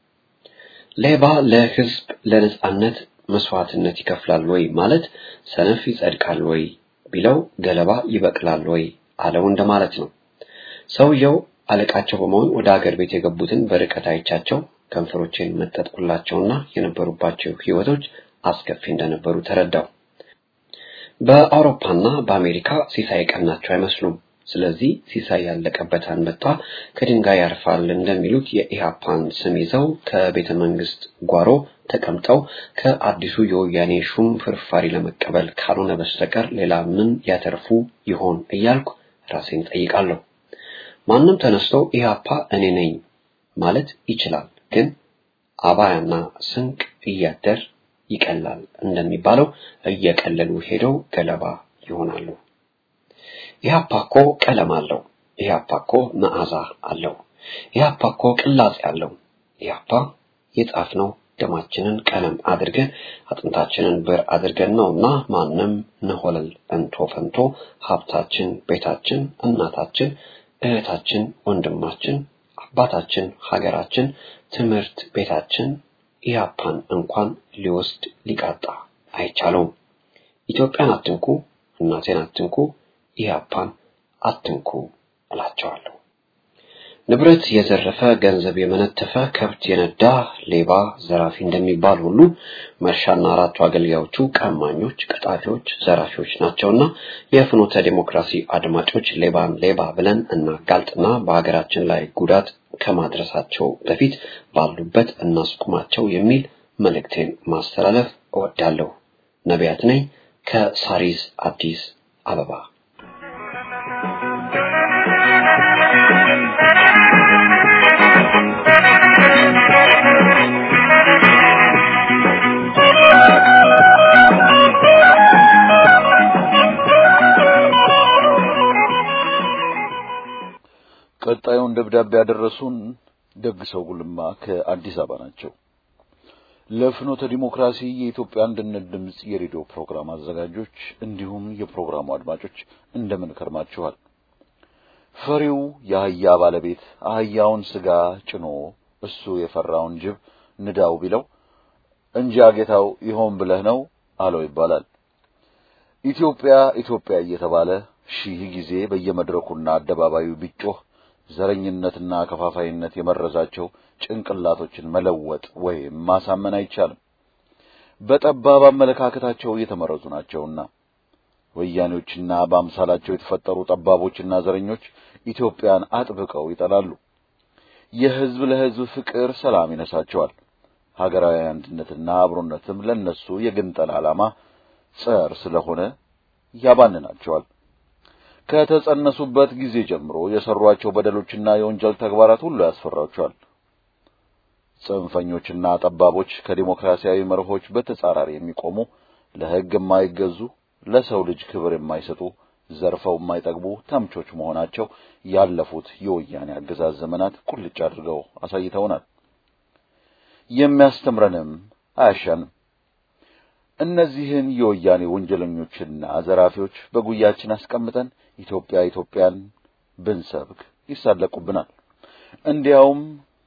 ሌባ ለህዝብ ለነጻነት መስዋዕትነት ይከፍላል ወይ ማለት ሰነፍ ይጸድቃል ወይ ቢለው ገለባ ይበቅላል ወይ አለው እንደማለት ነው። ሰውየው አለቃቸው በመሆን ወደ አገር ቤት የገቡትን በርቀት አይቻቸው ከንፈሮቼን መጠጥኩላቸውና የነበሩባቸው ህይወቶች አስከፊ እንደነበሩ ተረዳው። በአውሮፓና በአሜሪካ ሲሳይ ቀናቸው አይመስሉም። ስለዚህ ሲሳይ ያለቀበት አንበጣ ከድንጋይ ያርፋል እንደሚሉት የኢሃፓን ስም ይዘው ከቤተ መንግስት ጓሮ ተቀምጠው ከአዲሱ የወያኔ ሹም ፍርፋሪ ለመቀበል ካልሆነ በስተቀር ሌላ ምን ያተርፉ ይሆን እያልኩ ራሴን ጠይቃለሁ። ማንም ተነስቶ ኢህአፓ እኔ ነኝ ማለት ይችላል። ግን አባያና ስንቅ እያደር ይቀላል እንደሚባለው እየቀለሉ ሄደው ገለባ ይሆናሉ። ኢህአፓ እኮ ቀለም አለው። ኢህአፓ እኮ መዓዛ አለው። ኢህአፓ እኮ ቅላጼ አለው። ኢህአፓ የጻፍነው ደማችንን ቀለም አድርገን አጥንታችንን ብር አድርገን ነውና ማንም ነሆለል እንቶ ፈንቶ ሀብታችን፣ ቤታችን፣ እናታችን፣ እህታችን፣ ወንድማችን፣ አባታችን፣ ሀገራችን፣ ትምህርት ቤታችን ኢህአፓን እንኳን ሊወስድ ሊቃጣ አይቻለውም። ኢትዮጵያን አትንኩ፣ እናቴን አትንኩ፣ ኢህአፓን አትንኩ እላቸዋለሁ። ንብረት የዘረፈ ገንዘብ የመነተፈ ከብት የነዳ ሌባ ዘራፊ እንደሚባል ሁሉ መርሻና አራቱ አገልጋዮቹ ቀማኞች፣ ቀጣፊዎች፣ ዘራፊዎች ናቸውና የፍኖተ ዴሞክራሲ አድማጮች ሌባን ሌባ ብለን እናጋልጥና በሀገራችን ላይ ጉዳት ከማድረሳቸው በፊት ባሉበት እናስቁማቸው የሚል መልእክቴን ማስተላለፍ እወዳለሁ። ነቢያት ነኝ ከሳሪስ አዲስ አበባ። ቀጣዩን ደብዳቤ ያደረሱን ደግ ሰው ጉልማ ከአዲስ አበባ ናቸው። ለፍኖተ ዲሞክራሲ የኢትዮጵያ አንድነት ድምጽ የሬዲዮ ፕሮግራም አዘጋጆች እንዲሁም የፕሮግራሙ አድማጮች እንደምን ከርማችኋል? ፈሪው የአህያ ባለቤት አህያውን ስጋ ጭኖ እሱ የፈራውን ጅብ ንዳው ቢለው እንጂ ጌታው ይሆን ብለህ ነው አለው ይባላል። ኢትዮጵያ ኢትዮጵያ እየተባለ ሺህ ጊዜ በየመድረኩና አደባባዩ ቢጮህ ዘረኝነትና ከፋፋይነት የመረዛቸው ጭንቅላቶችን መለወጥ ወይም ማሳመን አይቻልም። በጠባብ አመለካከታቸው የተመረዙ ናቸውና ወያኔዎችና በአምሳላቸው የተፈጠሩ ጠባቦችና ዘረኞች ኢትዮጵያን አጥብቀው ይጠላሉ። የሕዝብ ለሕዝብ ፍቅር ሰላም ይነሳቸዋል። ሀገራዊ አንድነትና አብሮነትም ለነሱ የግንጠል ዓላማ ጸር ስለሆነ ያባንናቸዋል። ከተጸነሱበት ጊዜ ጀምሮ የሰሯቸው በደሎችና የወንጀል ተግባራት ሁሉ ያስፈራቸዋል። ጽንፈኞችና ጠባቦች ከዲሞክራሲያዊ መርሆች በተጻራሪ የሚቆሙ ለሕግ የማይገዙ ለሰው ልጅ ክብር የማይሰጡ ዘርፈው የማይጠግቡ ተምቾች መሆናቸው ያለፉት የወያኔ አገዛዝ ዘመናት ቁልጭ አድርገው አሳይተውናል። የሚያስተምረንም አያሻንም። እነዚህን የወያኔ ወንጀለኞችና ዘራፊዎች በጉያችን አስቀምጠን ኢትዮጵያ ኢትዮጵያን ብንሰብክ ይሳለቁብናል። እንዲያውም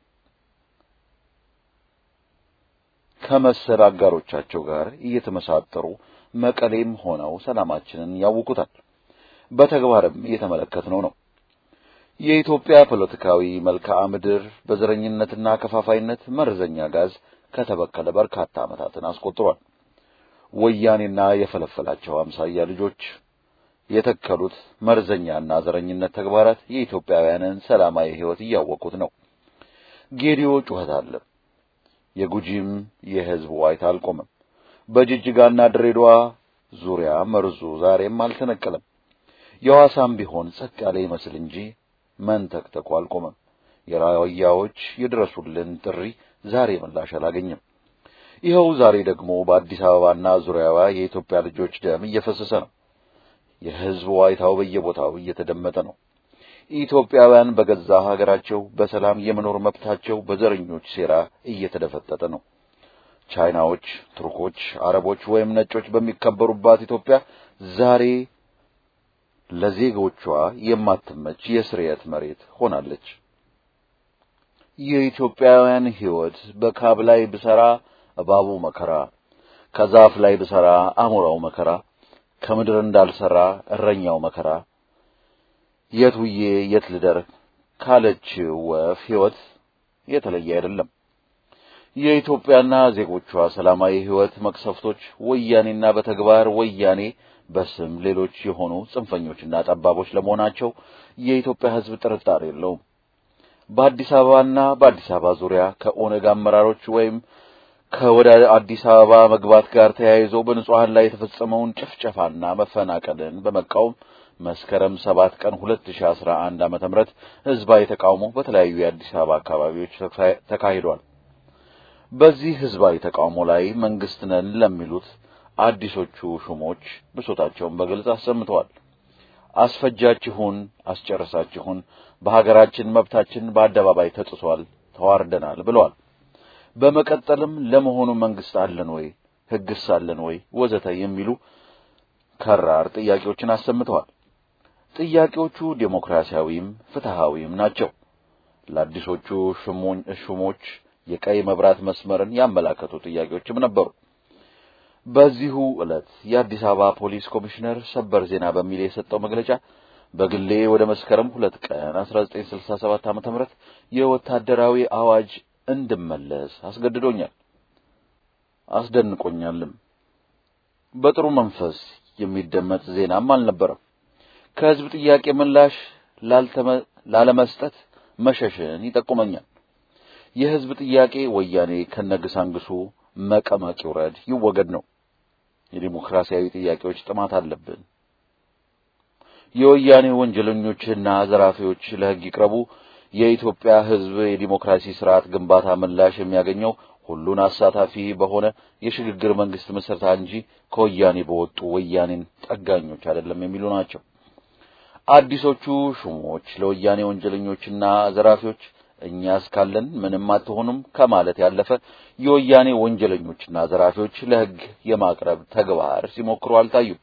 ከመሰል አጋሮቻቸው ጋር እየተመሳጠሩ መቀሌም ሆነው ሰላማችንን ያውኩታል። በተግባርም እየተመለከትነው ነው። የኢትዮጵያ ፖለቲካዊ መልክዓ ምድር በዘረኝነትና ከፋፋይነት መርዘኛ ጋዝ ከተበከለ በርካታ ዓመታትን አስቆጥሯል። ወያኔና የፈለፈላቸው አምሳያ ልጆች የተከሉት መርዘኛና ዘረኝነት ተግባራት የኢትዮጵያውያንን ሰላማዊ ሕይወት እያወቁት ነው። ጌዲዮ ጩኸት አለ። የጉጂም የሕዝብ ዋይታ አልቆመም። በጅጅጋና ድሬዳዋ ዙሪያ መርዙ ዛሬም አልተነቀለም። የሐዋሳም ቢሆን ጸጥ ያለ ይመስል እንጂ መንተክተኩ አልቆመም። የራያዎች የድረሱልን ጥሪ ዛሬ ምላሽ አላገኘም። ይኸው ዛሬ ደግሞ በአዲስ አበባና ዙሪያዋ የኢትዮጵያ ልጆች ደም እየፈሰሰ ነው። የሕዝብ ዋይታው በየቦታው እየተደመጠ ነው። ኢትዮጵያውያን በገዛ ሀገራቸው በሰላም የመኖር መብታቸው በዘረኞች ሴራ እየተደፈጠጠ ነው። ቻይናዎች፣ ቱርኮች፣ አረቦች ወይም ነጮች በሚከበሩባት ኢትዮጵያ ዛሬ ለዜጎቿ የማትመች የስርየት መሬት ሆናለች። የኢትዮጵያውያን ሕይወት በካብ ላይ ብሰራ እባቡ መከራ፣ ከዛፍ ላይ ብሰራ አሞራው መከራ፣ ከምድር እንዳልሰራ እረኛው መከራ፣ የት ውዬ የት ልደር ካለች ወፍ ሕይወት የተለየ አይደለም። የኢትዮጵያና ዜጎቿ ሰላማዊ ሕይወት መቅሰፍቶች ወያኔና በተግባር ወያኔ በስም ሌሎች የሆኑ ጽንፈኞችና ጠባቦች ለመሆናቸው የኢትዮጵያ ሕዝብ ጥርጣሬ የለውም። በአዲስ አበባና በአዲስ አበባ ዙሪያ ከኦነግ አመራሮች ወይም ከወደ አዲስ አበባ መግባት ጋር ተያይዞ በንጹሐን ላይ የተፈጸመውን ጭፍጨፋና መፈናቀልን በመቃወም መስከረም ሰባት ቀን 2011 ዓመተ ምህረት ህዝባዊ ተቃውሞ በተለያዩ የአዲስ አበባ አካባቢዎች ተካሂዷል። በዚህ ህዝባዊ ተቃውሞ ላይ መንግስት ነን ለሚሉት አዲሶቹ ሹሞች ብሶታቸውን በግልጽ አሰምተዋል። አስፈጃችሁን፣ አስጨረሳችሁን፣ በሀገራችን መብታችን በአደባባይ ተጥሷል፣ ተዋርደናል ብለዋል። በመቀጠልም ለመሆኑ መንግስት አለን ወይ፣ ህግስ አለን ወይ ወዘተ የሚሉ ከራር ጥያቄዎችን አሰምተዋል። ጥያቄዎቹ ዴሞክራሲያዊም ፍትሃዊም ናቸው። ለአዲሶቹ ሹሞች የቀይ መብራት መስመርን ያመላከቱ ጥያቄዎችም ነበሩ። በዚሁ ዕለት የአዲስ አበባ ፖሊስ ኮሚሽነር ሰበር ዜና በሚል የሰጠው መግለጫ በግሌ ወደ መስከረም ሁለት ቀን 1967 ዓ.ም የወታደራዊ አዋጅ እንድመለስ አስገድዶኛል፣ አስደንቆኛልም። በጥሩ መንፈስ የሚደመጥ ዜናም አልነበረም። ከህዝብ ጥያቄ ምላሽ ላለመስጠት መሸሽን ይጠቁመኛል። የህዝብ ጥያቄ ወያኔ ከነግሳንግሱ መቀመቅ ይውረድ፣ ይወገድ ነው። የዲሞክራሲያዊ ጥያቄዎች ጥማት አለብን። የወያኔ ወንጀለኞችና ዘራፊዎች ለህግ ይቅረቡ። የኢትዮጵያ ህዝብ የዲሞክራሲ ስርዓት ግንባታ ምላሽ የሚያገኘው ሁሉን አሳታፊ በሆነ የሽግግር መንግስት ምስረታ እንጂ ከወያኔ በወጡ ወያኔን ጠጋኞች አይደለም የሚሉ ናቸው። አዲሶቹ ሹሞች ለወያኔ ወንጀለኞችና ዘራፊዎች እኛ እስካለን ምንም አትሆኑም ከማለት ያለፈ የወያኔ ወንጀለኞችና ዘራፊዎች ለህግ የማቅረብ ተግባር ሲሞክሩ አልታዩም።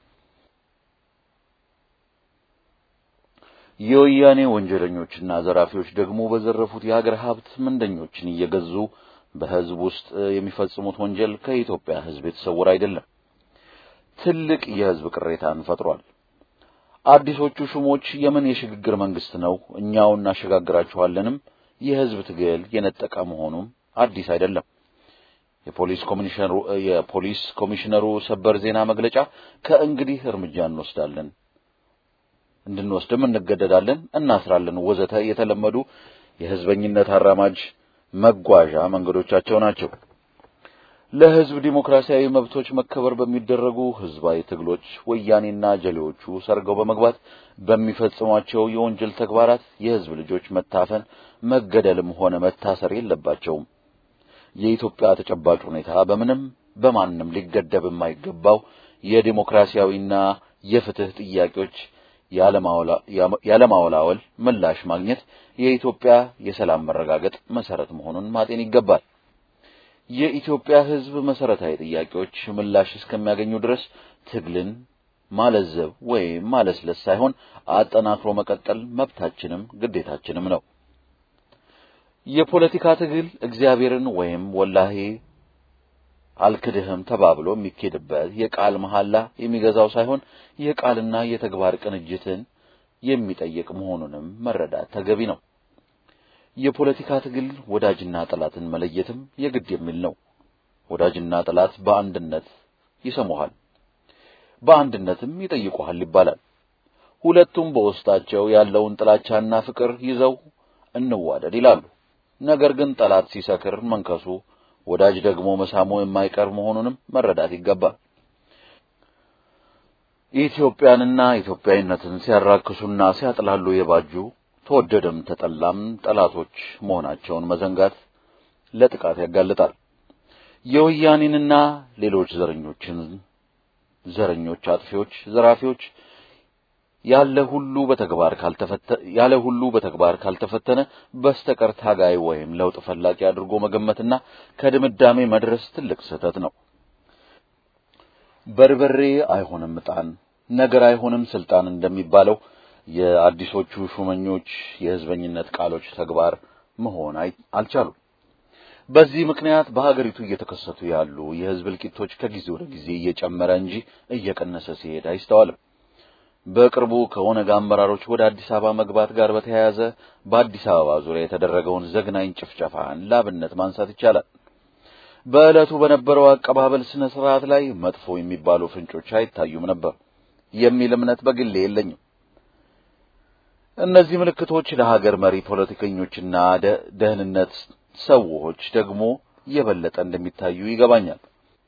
የወያኔ ወንጀለኞችና ዘራፊዎች ደግሞ በዘረፉት የሀገር ሀብት ምንደኞችን እየገዙ በህዝብ ውስጥ የሚፈጽሙት ወንጀል ከኢትዮጵያ ህዝብ የተሰወረ አይደለም። ትልቅ የህዝብ ቅሬታን ፈጥሯል። አዲሶቹ ሹሞች የምን የሽግግር መንግስት ነው? እኛው እናሸጋግራችኋለንም የህዝብ ትግል የነጠቀ መሆኑም አዲስ አይደለም። የፖሊስ ኮሚሽነሩ የፖሊስ ኮሚሽነሩ ሰበር ዜና መግለጫ ከእንግዲህ እርምጃ እንወስዳለን፣ እንድንወስድም እንገደዳለን፣ እናስራለን፣ ወዘተ የተለመዱ የህዝበኝነት አራማጅ መጓዣ መንገዶቻቸው ናቸው። ለህዝብ ዲሞክራሲያዊ መብቶች መከበር በሚደረጉ ህዝባዊ ትግሎች ወያኔና ጀሌዎቹ ሰርገው በመግባት በሚፈጽሟቸው የወንጀል ተግባራት የህዝብ ልጆች መታፈን፣ መገደልም ሆነ መታሰር የለባቸውም። የኢትዮጵያ ተጨባጭ ሁኔታ በምንም በማንም ሊገደብ የማይገባው የዲሞክራሲያዊና የፍትህ ጥያቄዎች ያለማወላወል ምላሽ ማግኘት የኢትዮጵያ የሰላም መረጋገጥ መሰረት መሆኑን ማጤን ይገባል። የኢትዮጵያ ህዝብ መሰረታዊ ጥያቄዎች ምላሽ እስከሚያገኙ ድረስ ትግልን ማለዘብ ወይም ማለስለስ ሳይሆን አጠናክሮ መቀጠል መብታችንም ግዴታችንም ነው። የፖለቲካ ትግል እግዚአብሔርን ወይም ወላሂ አልክድህም ተባብሎ የሚኬድበት የቃል መሐላ የሚገዛው ሳይሆን የቃልና የተግባር ቅንጅትን የሚጠይቅ መሆኑንም መረዳት ተገቢ ነው። የፖለቲካ ትግል ወዳጅና ጠላትን መለየትም የግድ የሚል ነው። ወዳጅና ጠላት በአንድነት ይሰሙሃል፣ በአንድነትም ይጠይቁሃል ይባላል። ሁለቱም በውስጣቸው ያለውን ጥላቻና ፍቅር ይዘው እንዋደድ ይላሉ። ነገር ግን ጠላት ሲሰክር መንከሱ፣ ወዳጅ ደግሞ መሳሙ የማይቀር መሆኑንም መረዳት ይገባል። ኢትዮጵያንና ኢትዮጵያዊነትን ሲያራክሱና ሲያጥላሉ የባጁ ተወደደም ተጠላም ጠላቶች መሆናቸውን መዘንጋት ለጥቃት ያጋልጣል። የወያኔንና ሌሎች ዘረኞችን ዘረኞች፣ አጥፊዎች፣ ዘራፊዎች ያለ ሁሉ በተግባር ካልተፈተ ያለ ሁሉ በተግባር ካልተፈተነ በስተቀር ታጋይ ወይም ለውጥ ፈላጊ አድርጎ መገመትና ከድምዳሜ መድረስ ትልቅ ስህተት ነው። በርበሬ አይሆንም ዕጣን፣ ነገር አይሆንም ስልጣን እንደሚባለው የአዲሶቹ ሹመኞች የህዝበኝነት ቃሎች ተግባር መሆን አልቻሉም። በዚህ ምክንያት በሀገሪቱ እየተከሰቱ ያሉ የህዝብ እልቂቶች ከጊዜ ወደ ጊዜ እየጨመረ እንጂ እየቀነሰ ሲሄድ አይስተዋልም። በቅርቡ ከኦነግ አመራሮች ወደ አዲስ አበባ መግባት ጋር በተያያዘ በአዲስ አበባ ዙሪያ የተደረገውን ዘግናኝ ጭፍጨፋን ላብነት ማንሳት ይቻላል። በዕለቱ በነበረው አቀባበል ስነ ስርዓት ላይ መጥፎ የሚባሉ ፍንጮች አይታዩም ነበር የሚል እምነት በግሌ የለኝም። እነዚህ ምልክቶች ለሀገር መሪ ፖለቲከኞችና ደህንነት ሰዎች ደግሞ የበለጠ እንደሚታዩ ይገባኛል።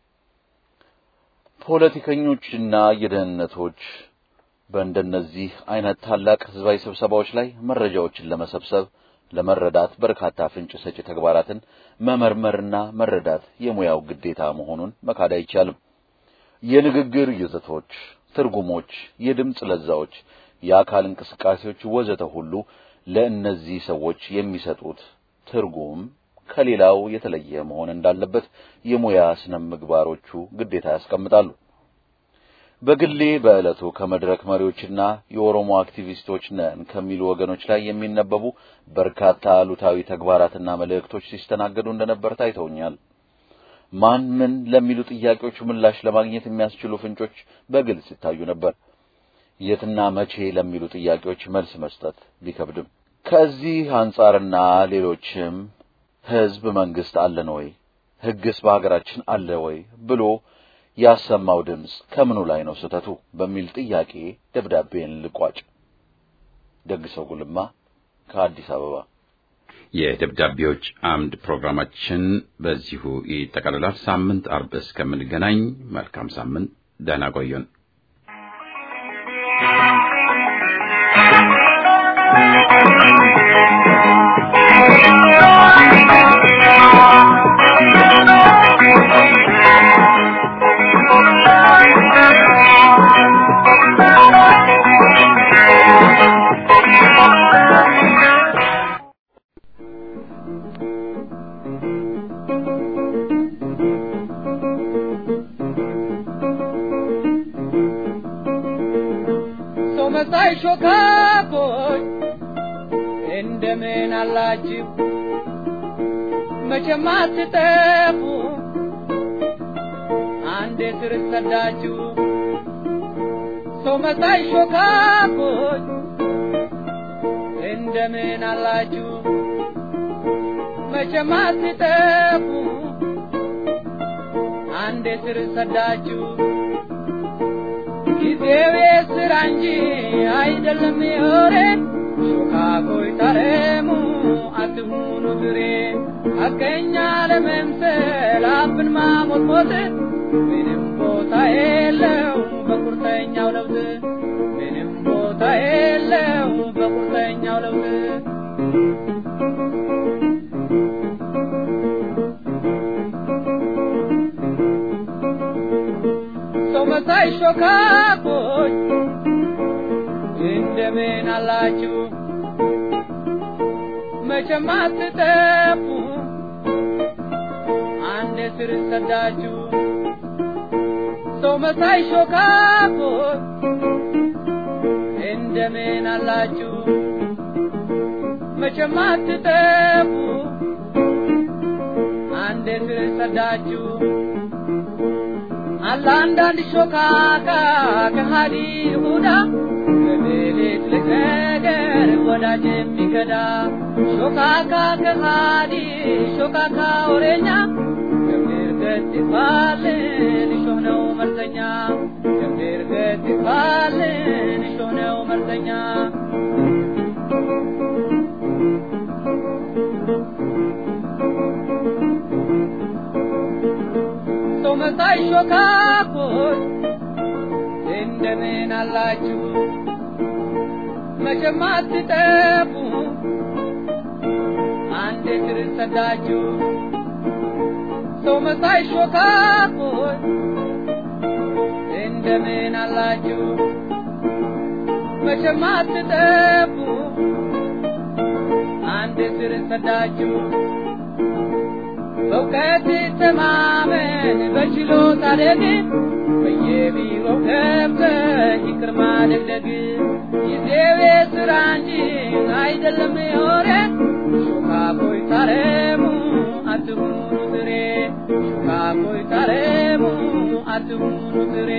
ፖለቲከኞችና የደህንነቶች በእንደነዚህ አይነት ታላቅ ህዝባዊ ስብሰባዎች ላይ መረጃዎችን ለመሰብሰብ ለመረዳት በርካታ ፍንጭ ሰጪ ተግባራትን መመርመርና መረዳት የሙያው ግዴታ መሆኑን መካድ አይቻልም። የንግግር ይዘቶች፣ ትርጉሞች፣ የድምፅ ለዛዎች፣ የአካል እንቅስቃሴዎች ወዘተ ሁሉ ለእነዚህ ሰዎች የሚሰጡት ትርጉም ከሌላው የተለየ መሆን እንዳለበት የሙያ ስነ ምግባሮቹ ግዴታ ያስቀምጣሉ። በግሌ በዕለቱ ከመድረክ መሪዎችና የኦሮሞ አክቲቪስቶች ነን ከሚሉ ወገኖች ላይ የሚነበቡ በርካታ አሉታዊ ተግባራትና መልእክቶች ሲስተናገዱ እንደነበር ታይተውኛል። ማን ምን ለሚሉ ጥያቄዎች ምላሽ ለማግኘት የሚያስችሉ ፍንጮች በግልጽ ይታዩ ነበር። የትና መቼ ለሚሉ ጥያቄዎች መልስ መስጠት ቢከብድም ከዚህ አንጻርና ሌሎችም ህዝብ መንግስት አለን ወይ፣ ህግስ በሀገራችን አለ ወይ ብሎ ያሰማው ድምፅ ከምኑ ላይ ነው ስህተቱ በሚል ጥያቄ ደብዳቤን ልቋጭ። ደግሰው ጉልማ ከአዲስ አበባ። የደብዳቤዎች አምድ ፕሮግራማችን በዚሁ ይጠቃልላል። ሳምንት አርብ እስከምንገናኝ መልካም ሳምንት፣ ደህና ቆዩን። ሰው መሳይ ሾካኮች እንደምን አላችሁ? መቼም አትጠፉ አንዴ ስር ሰዳችሁ። ሰው መሳይ ሾካኮች እንደምን አላችሁ? መቼም አትጠፉ አንዴ ስር ሰዳችሁ። ጊዜው የስራ እንጂ አይደለም የወሬ ሾካኮይ ታረሙ አትሁኑ ድሬ ሐቀኛ ለመምሰል አፍን ማሞጥሞጥ ምንም ቦታ የለው በቁርጠኛው ለውጥ ምንም ቦታ የለው በቁርጠኛው ለውጥ ሰው መሳይ ሾካኮች እንደምን አላችሁ? መቼም አትጠፉ አንድ ስር ሰዳችሁ። ሰው መሳይ ሾካኮች እንደምን አላችሁ? መቼም አትጠፉ አንድ ስር ሰዳችሁ። አለ አንዳንድ ሾካካ ከሃዲ ይሁዳ በሌሊት ልነገር ወዳጅ የሚከዳ ሾካካ ከሃዲ ሾካካ ወሬኛ ገምድር ገት ይባልን እሾህ ነው መርዘኛ ገምድር ገት ይባልን እሾህ ነው መርዘኛ ሰው መሳይ ሾካኮች እንደምን አላችሁ? መቼም አትጠፉ አንድ ስር ሰዳችሁ። ሰው መሳይ ሾካኮች እንደምን አላችሁ? መቼም አትጠፉ አንድ ስር ሰዳችሁ። በእውቀት ተማመን በችሎታ ደግ በየቢሮው ገብተህ ይቅር ማደግደግ ጊዜው የሥራ እንጂ አይደለም የወሬ ሾካኮይ ታረሙ አትሁኑ ትሬ ሾካኮይ ታረሙ አትሁኑ ትሬ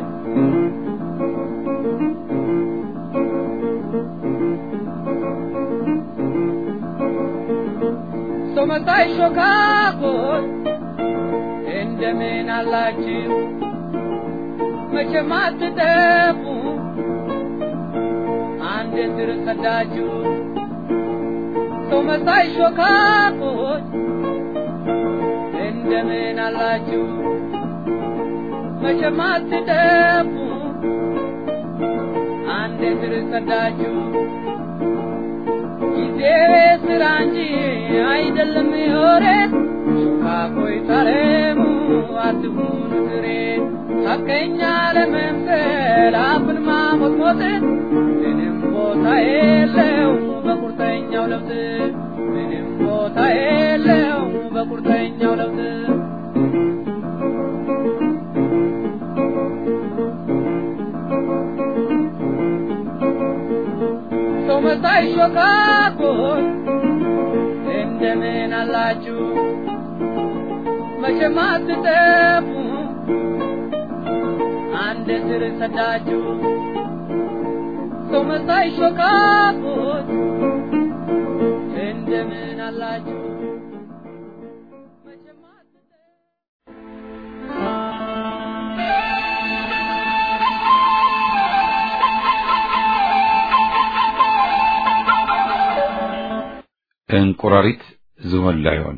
ሰው መሳይ ሾካኮች እንደምን አላችሁ? መቼም አትጠፉ አንድ ስር ሰዳችሁ። ሰው መሳይ ሾካኮች እንደምን አላችሁ መቼም አትጠፉ አንድ ስር ሰዳችሁ ጊዜ ስራ እንጂ አይደለም የወሬ ሾካኮይ ታረሙ አትሁኑ ትሬ ሐቀኛ ለመምሰል አፍን ማሞጥሞጥ ምንም ቦታ የለው በቁርጠኛው ለውጥ ምንም ቦታ የለው በቁርጠኛው ለውጥ ሰው መሳይ ሾካኮች እንደምን አላችሁ መቼም አትጠፉ አንድ ስር ሰዳችሁ ሰው መሳይ ሾካኮች እንደምን አላችሁ መቼም አትጠፉ እንቁራሪት ዝሆን ላይሆን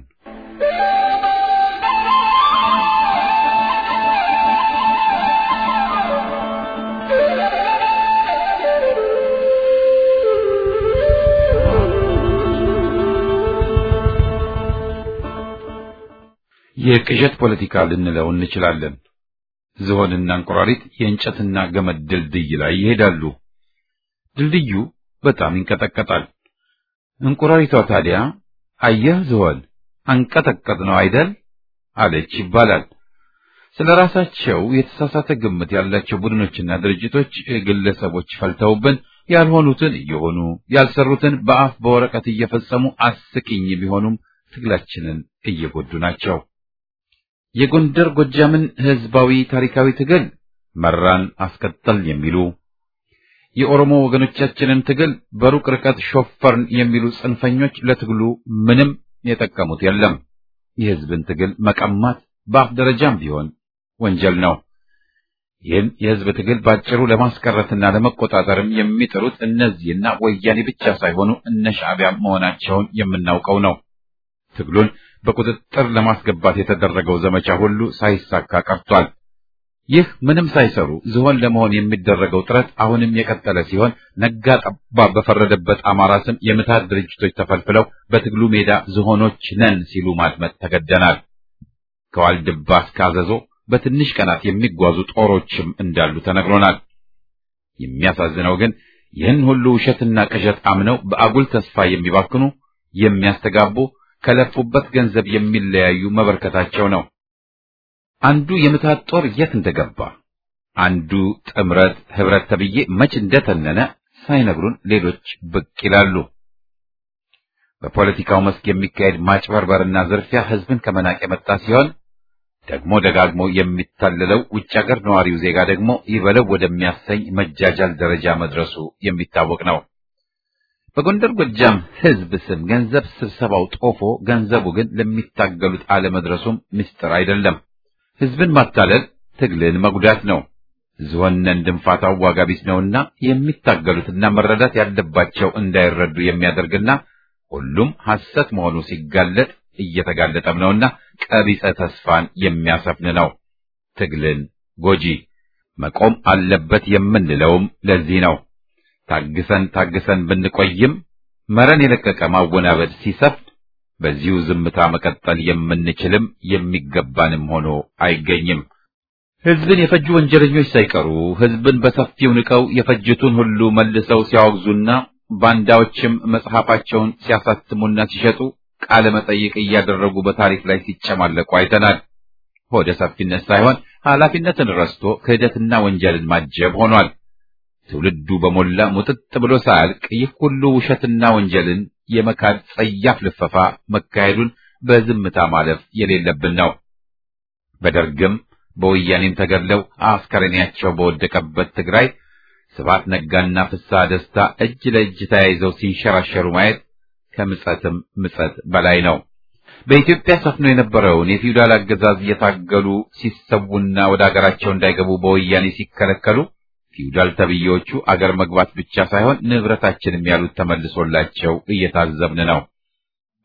የቅዠት ፖለቲካ ልንለው እንችላለን። ዝሆንና እንቁራሪት የእንጨትና ገመድ ድልድይ ላይ ይሄዳሉ። ድልድዩ በጣም ይንቀጠቀጣል። እንቁራሪቷ ታዲያ አየህ ዝሆን አንቀጠቀጥ ነው አይደል አለች ይባላል። ስለ ራሳቸው የተሳሳተ ግምት ያላቸው ቡድኖችና ድርጅቶች፣ ግለሰቦች ፈልተውብን ያልሆኑትን እየሆኑ ያልሰሩትን በአፍ በወረቀት እየፈጸሙ አስቂኝ ቢሆኑም ትግላችንን እየጎዱ ናቸው። የጎንደር ጎጃምን ህዝባዊ ታሪካዊ ትግል መራን አስቀጠል የሚሉ የኦሮሞ ወገኖቻችንን ትግል በሩቅ ርቀት ሾፈርን የሚሉ ጽንፈኞች ለትግሉ ምንም የጠቀሙት የለም። የህዝብን ትግል መቀማት በአፍ ደረጃም ቢሆን ወንጀል ነው። ይህን የህዝብ ትግል ባጭሩ ለማስቀረትና ለመቆጣጠርም የሚጥሩት እነዚህና ወያኔ ብቻ ሳይሆኑ እነ ሻዕቢያ መሆናቸውን የምናውቀው ነው። ትግሉን በቁጥጥር ለማስገባት የተደረገው ዘመቻ ሁሉ ሳይሳካ ቀርቷል። ይህ ምንም ሳይሰሩ ዝሆን ለመሆን የሚደረገው ጥረት አሁንም የቀጠለ ሲሆን ነጋ ጠባ በፈረደበት አማራ ስም የምታት ድርጅቶች ተፈልፍለው በትግሉ ሜዳ ዝሆኖች ነን ሲሉ ማድመጥ ተገደናል። ከዋልድባ እስከ አዘዞ በትንሽ ቀናት የሚጓዙ ጦሮችም እንዳሉ ተነግሮናል። የሚያሳዝነው ግን ይህን ሁሉ ውሸትና ቅዠት አምነው በአጉል ተስፋ የሚባክኑ የሚያስተጋቡ ከለፉበት ገንዘብ የሚለያዩ መበርከታቸው ነው። አንዱ የምታት ጦር የት እንደገባ አንዱ ጥምረት ህብረት ተብዬ መች እንደተነነ ሳይነግሩን ሌሎች ብቅ ይላሉ። በፖለቲካው መስክ የሚካሄድ ማጭበርበርና ዝርፊያ ህዝብን ከመናቅ የመጣ ሲሆን ደግሞ ደጋግሞ የሚታለለው ውጭ ሀገር ነዋሪው ዜጋ ደግሞ ይበለው ወደሚያሰኝ መጃጃል ደረጃ መድረሱ የሚታወቅ ነው። በጎንደር ጎጃም ህዝብ ስም ገንዘብ ስብሰባው ጦፎ ገንዘቡ ግን ለሚታገሉት አለመድረሱም ምስጢር አይደለም። ህዝብን ማታለል ትግልን መጉዳት ነው። ዝሆነን ድንፋታው ዋጋ ቢስ ነውና የሚታገሉትና መረዳት ያለባቸው እንዳይረዱ የሚያደርግና ሁሉም ሐሰት መሆኑ ሲጋለጥ እየተጋለጠም ነውና ቀቢጸ ተስፋን የሚያሰፍን ነው። ትግልን ጎጂ መቆም አለበት የምንለውም ለዚህ ነው። ታግሰን ታግሰን ብንቆይም መረን የለቀቀ ማወናበድ ሲሰፍን በዚሁ ዝምታ መቀጠል የምንችልም የሚገባንም ሆኖ አይገኝም። ህዝብን የፈጁ ወንጀለኞች ሳይቀሩ ህዝብን በሰፊው ንቀው የፈጅቱን ሁሉ መልሰው ሲያወግዙና ባንዳዎችም መጽሐፋቸውን ሲያሳትሙና ሲሸጡ ቃለ መጠይቅ እያደረጉ በታሪክ ላይ ሲጨማለቁ አይተናል። ሆደ ሰፊነት ሳይሆን ኃላፊነትን ረስቶ ክህደትና ወንጀልን ማጀብ ሆኗል። ትውልዱ በሞላ ሙጥጥ ብሎ ሳያልቅ ይህ ሁሉ ውሸትና ወንጀልን የመካድ ጸያፍ ልፈፋ መካሄዱን በዝምታ ማለፍ የሌለብን ነው። በደርግም በወያኔም ተገድለው አስከሬናቸው በወደቀበት ትግራይ ስብሐት ነጋና ፍስሐ ደስታ እጅ ለእጅ ተያይዘው ሲንሸራሸሩ ማየት ከምጸትም ምጸት በላይ ነው። በኢትዮጵያ ሰፍኖ የነበረውን የፊውዳል አገዛዝ እየታገሉ ሲሰዉና ወደ አገራቸው እንዳይገቡ በወያኔ ሲከለከሉ ፊውዳል ተብዬዎቹ አገር መግባት ብቻ ሳይሆን ንብረታችንም ያሉት ተመልሶላቸው እየታዘብን ነው።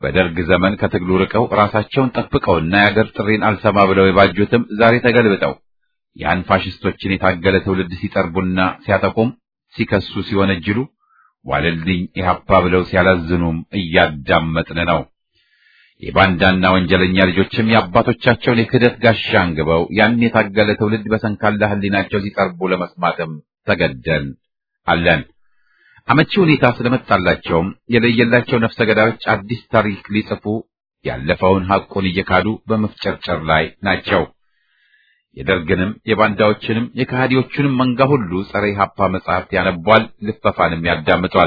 በደርግ ዘመን ከትግሉ ርቀው ራሳቸውን ጠብቀውና የአገር ጥሪን አልሰማ ብለው የባጁትም ዛሬ ተገልብጠው ያን ፋሽስቶችን የታገለ ትውልድ ሲጠርቡና ሲያጠቁም ሲከሱ ሲወነጅሉ ዋለልኝ ኢህአፓ ብለው ሲያላዝኑም እያዳመጥን ነው። የባንዳና ወንጀለኛ ልጆችም የአባቶቻቸውን የክህደት ጋሻ አንግበው ያን የታገለ ትውልድ በሰንካላ ሕሊናቸው ሲጠርቡ ለመስማትም ተገደን አለን። አመቺ ሁኔታ ስለመጣላቸውም የለየላቸው ነፍሰ ገዳዮች አዲስ ታሪክ ሊጽፉ ያለፈውን ሐቁን እየካዱ በመፍጨርጨር ላይ ናቸው። የደርግንም የባንዳዎችንም የከሃዲዎቹንም መንጋ ሁሉ ጸረ ኢህአፓ መጽሐፍት ያነቧል፣ ልፈፋንም ያዳምጧል።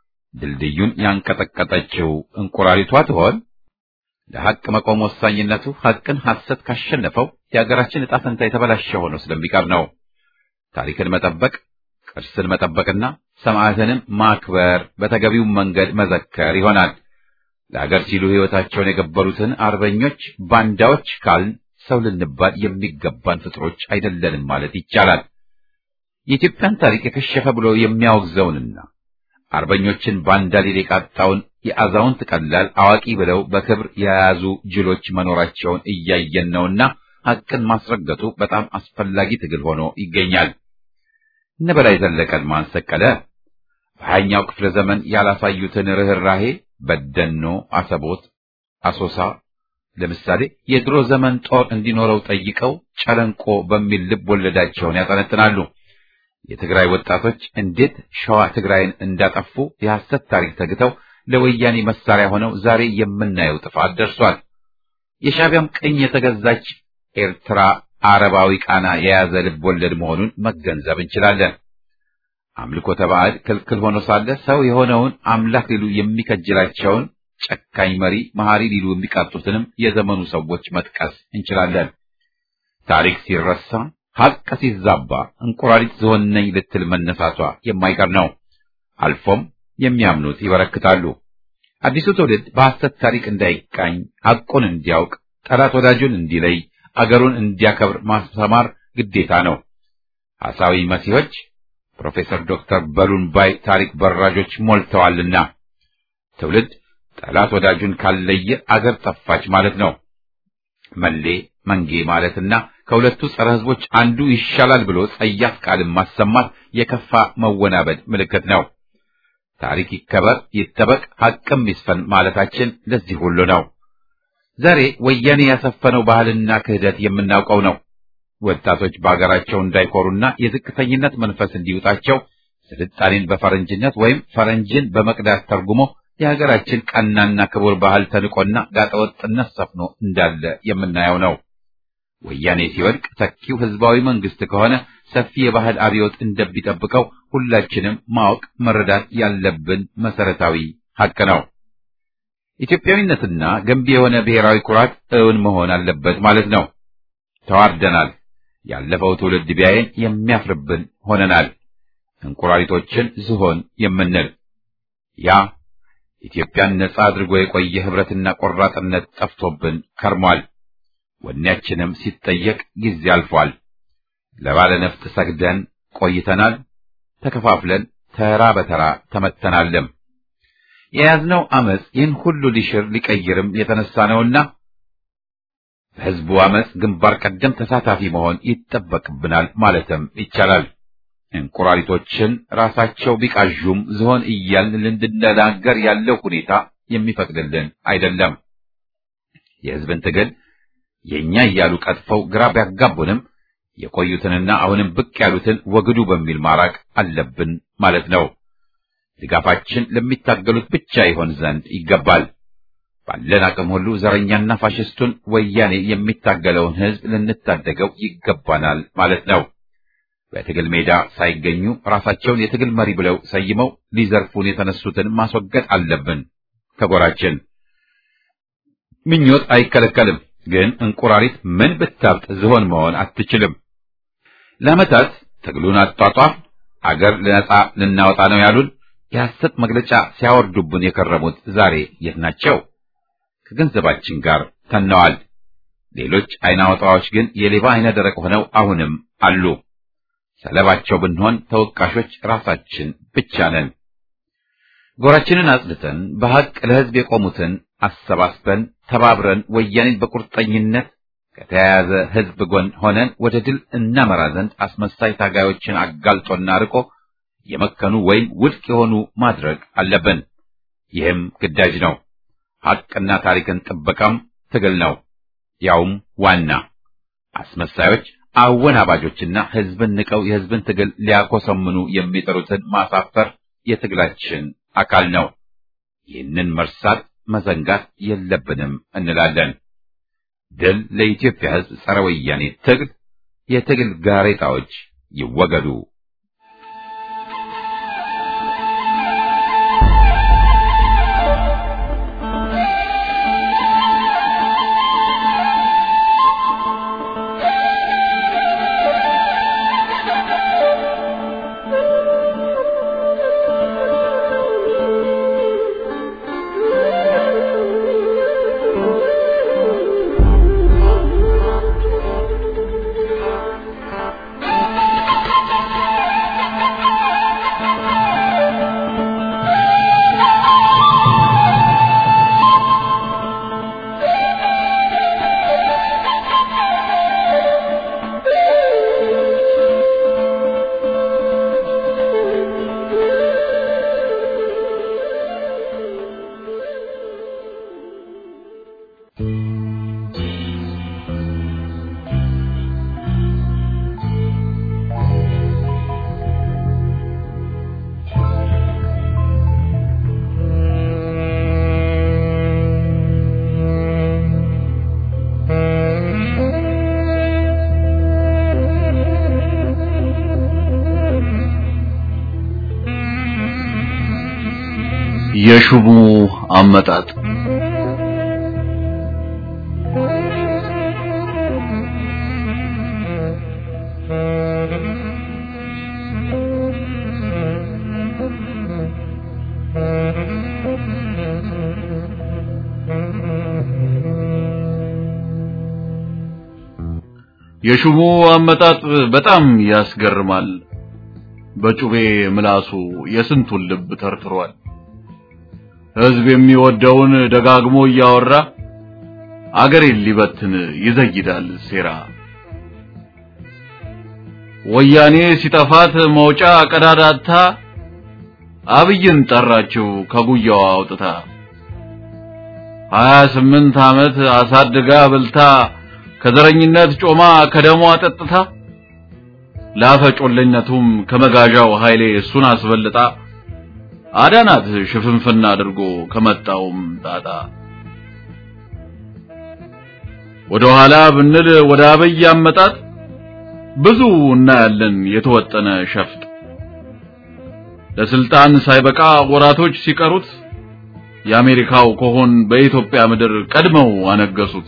ድልድዩን ያንቀጠቀጠችው እንቁራሪቷ ትሆን? ለሐቅ መቆም ወሳኝነቱ ሐቅን ሐሰት ካሸነፈው የሀገራችን ዕጣ ፈንታ የተበላሸ ሆኖ ስለሚቀር ነው። ታሪክን መጠበቅ፣ ቅርስን መጠበቅና ሰማዕትንም ማክበር በተገቢው መንገድ መዘከር ይሆናል። ለሀገር ሲሉ ሕይወታቸውን የገበሩትን አርበኞች ባንዳዎች ካልን ሰው ልንባል የሚገባን ፍጥሮች አይደለንም ማለት ይቻላል። የኢትዮጵያን ታሪክ የከሸፈ ብሎ የሚያወግዘውንና አርበኞችን ባንዳ ሊል የቃጣውን የአዛውንት ቀላል አዋቂ ብለው በክብር የያዙ ጅሎች መኖራቸውን እያየን ነውና ሐቅን ማስረገጡ በጣም አስፈላጊ ትግል ሆኖ ይገኛል። እነ በላይ ዘለቀን ማን ሰቀለ? በሀያኛው ክፍለ ዘመን ያላሳዩትን ርኅራሄ በደኖ፣ አሰቦት፣ አሶሳ ለምሳሌ የድሮ ዘመን ጦር እንዲኖረው ጠይቀው ጨለንቆ በሚል ልብ ወለዳቸውን ያጠነጥናሉ። የትግራይ ወጣቶች እንዴት ሸዋ ትግራይን እንዳጠፉ የሐሰት ታሪክ ተግተው ለወያኔ መሳሪያ ሆነው ዛሬ የምናየው ጥፋት ደርሷል። የሻዕቢያም ቅኝ የተገዛች ኤርትራ አረባዊ ቃና የያዘ ልብ ወለድ መሆኑን መገንዘብ እንችላለን። አምልኮተ ባዕድ ክልክል ሆኖ ሳለ ሰው የሆነውን አምላክ ሊሉ የሚከጅላቸውን ጨካኝ መሪ መሐሪ ሊሉ የሚቃጡትንም የዘመኑ ሰዎች መጥቀስ እንችላለን። ታሪክ ሲረሳ ሐቅ ሲዛባ እንቁራሪት ዝሆን ነኝ ልትል መነሳቷ የማይቀር ነው። አልፎም የሚያምኑት ይበረክታሉ። አዲሱ ትውልድ በሐሰት ታሪክ እንዳይቃኝ ሐቁን እንዲያውቅ፣ ጠላት ወዳጁን እንዲለይ፣ አገሩን እንዲያከብር ማስተማር ግዴታ ነው። ሐሳዊ መሲሖች ፕሮፌሰር ዶክተር በሉን ባይ ታሪክ በራዦች ሞልተዋልና ትውልድ ጠላት ወዳጁን ካለየ አገር ጠፋች ማለት ነው። መሌ መንጌ ማለትና ከሁለቱ ጸረ ሕዝቦች አንዱ ይሻላል ብሎ ጸያፍ ቃልን ማሰማት የከፋ መወናበድ ምልክት ነው። ታሪክ ይከበር፣ ይጠበቅ፣ ሐቅም ይስፈን ማለታችን ለዚህ ሁሉ ነው። ዛሬ ወያኔ ያሰፈነው ባህልና ክህደት የምናውቀው ነው። ወጣቶች በአገራቸው እንዳይኮሩና የዝቅተኝነት መንፈስ እንዲውጣቸው ስልጣኔን በፈረንጅነት ወይም ፈረንጅን በመቅዳት ተርጉሞ የሀገራችን ቀናና ክቡር ባህል ተንቆና ጋጠወጥነት ሰፍኖ እንዳለ የምናየው ነው። ወያኔ ሲወድቅ ተኪው ህዝባዊ መንግስት ከሆነ ሰፊ የባህል አብዮት እንደሚጠብቀው ሁላችንም ማወቅ መረዳት ያለብን መሰረታዊ ሐቅ ነው። ኢትዮጵያዊነትና ገንቢ የሆነ ብሔራዊ ኩራት እውን መሆን አለበት ማለት ነው። ተዋርደናል። ያለፈው ትውልድ ቢያየን የሚያፍርብን ሆነናል። እንቁራሪቶችን ዝሆን የምንል ያ ኢትዮጵያን ነጻ አድርጎ የቆየ ህብረትና ቆራጥነት ጠፍቶብን ከርሟል። ወኔያችንም ሲጠየቅ ጊዜ አልፏል። ለባለ ነፍጥ ሰግደን ቆይተናል። ተከፋፍለን ተራ በተራ ተመተናልም። የያዝነው አመፅ ይህን ሁሉ ሊሽር ሊቀይርም የተነሳ ነውና በህዝቡ አመፅ ግንባር ቀደም ተሳታፊ መሆን ይጠበቅብናል ማለትም ይቻላል። እንቁራሪቶችን ራሳቸው ቢቃዡም ዝሆን እያልን ልንድነጋገር ያለው ሁኔታ የሚፈቅድልን አይደለም። የህዝብን ትግል የእኛ እያሉ ቀጥፈው ግራ ቢያጋቡንም የቆዩትንና አሁንም ብቅ ያሉትን ወግዱ በሚል ማራቅ አለብን ማለት ነው። ድጋፋችን ለሚታገሉት ብቻ ይሆን ዘንድ ይገባል። ባለን አቅም ሁሉ ዘረኛና ፋሽስቱን ወያኔ የሚታገለውን ህዝብ ልንታደገው ይገባናል ማለት ነው። በትግል ሜዳ ሳይገኙ ራሳቸውን የትግል መሪ ብለው ሰይመው ሊዘርፉን የተነሱትን ማስወገድ አለብን ከጎራችን። ምኞት አይከለከልም፣ ግን እንቁራሪት ምን ብታብጥ ዝሆን መሆን አትችልም። ለዓመታት ትግሉን አጧጧፍ አገር ነጻ ልናወጣ ነው ያሉን የሐሰት መግለጫ ሲያወርዱብን የከረሙት ዛሬ የት ናቸው? ከገንዘባችን ጋር ተነዋል። ሌሎች አይነ አውጣዎች ግን የሌባ አይነ ደረቅ ሆነው አሁንም አሉ። ሰለባቸው ብንሆን ተወቃሾች ራሳችን ብቻ ነን። ጎራችንን አጽድተን በሐቅ ለሕዝብ የቆሙትን አሰባስበን ተባብረን ወያኔን በቁርጠኝነት ከተያያዘ ህዝብ ጎን ሆነን ወደ ድል እናመራ ዘንድ አስመሳይ ታጋዮችን አጋልጦና ርቆ የመከኑ ወይም ውድቅ የሆኑ ማድረግ አለብን። ይህም ግዳጅ ነው። ሐቅና ታሪክን ጥበቃም ትግል ነው። ያውም ዋና አስመሳዮች አወናባጆችና ህዝብን ንቀው የህዝብን ትግል ሊያኮሰምኑ የሚጠሩትን ማሳፈር የትግላችን አካል ነው። ይህንን መርሳት መዘንጋት የለብንም እንላለን። ድል ለኢትዮጵያ ህዝብ ጸረ ወያኔ ትግል፣ የትግል ጋሬጣዎች ይወገዱ። የሽቡ አመጣጥ የሽቡ አመጣጥ በጣም ያስገርማል። በጩቤ ምላሱ የስንቱን ልብ ተርትሯል። ህዝብ የሚወደውን ደጋግሞ እያወራ አገሬን ሊበትን ይዘይዳል ሴራ። ወያኔ ሲጠፋት መውጫ ቀዳዳታ አብይን ጠራችው ከጉያዋ አውጥታ ሀያ ስምንት ዓመት አሳድጋ ብልታ ከዘረኝነት ጮማ ከደሟ ጠጥታ ላፈጮለኝነቱም ከመጋዣው ኃይሌ እሱን አስበልጣ አዳናት ሽፍንፍና አድርጎ ከመጣውም ጣጣ ወደ ኋላ ብንል ወደ አብይ አመጣጥ ብዙ እናያለን የተወጠነ ሸፍጥ ለስልጣን ሳይበቃ ወራቶች ሲቀሩት የአሜሪካው ኮሆን በኢትዮጵያ ምድር ቀድመው አነገሱት።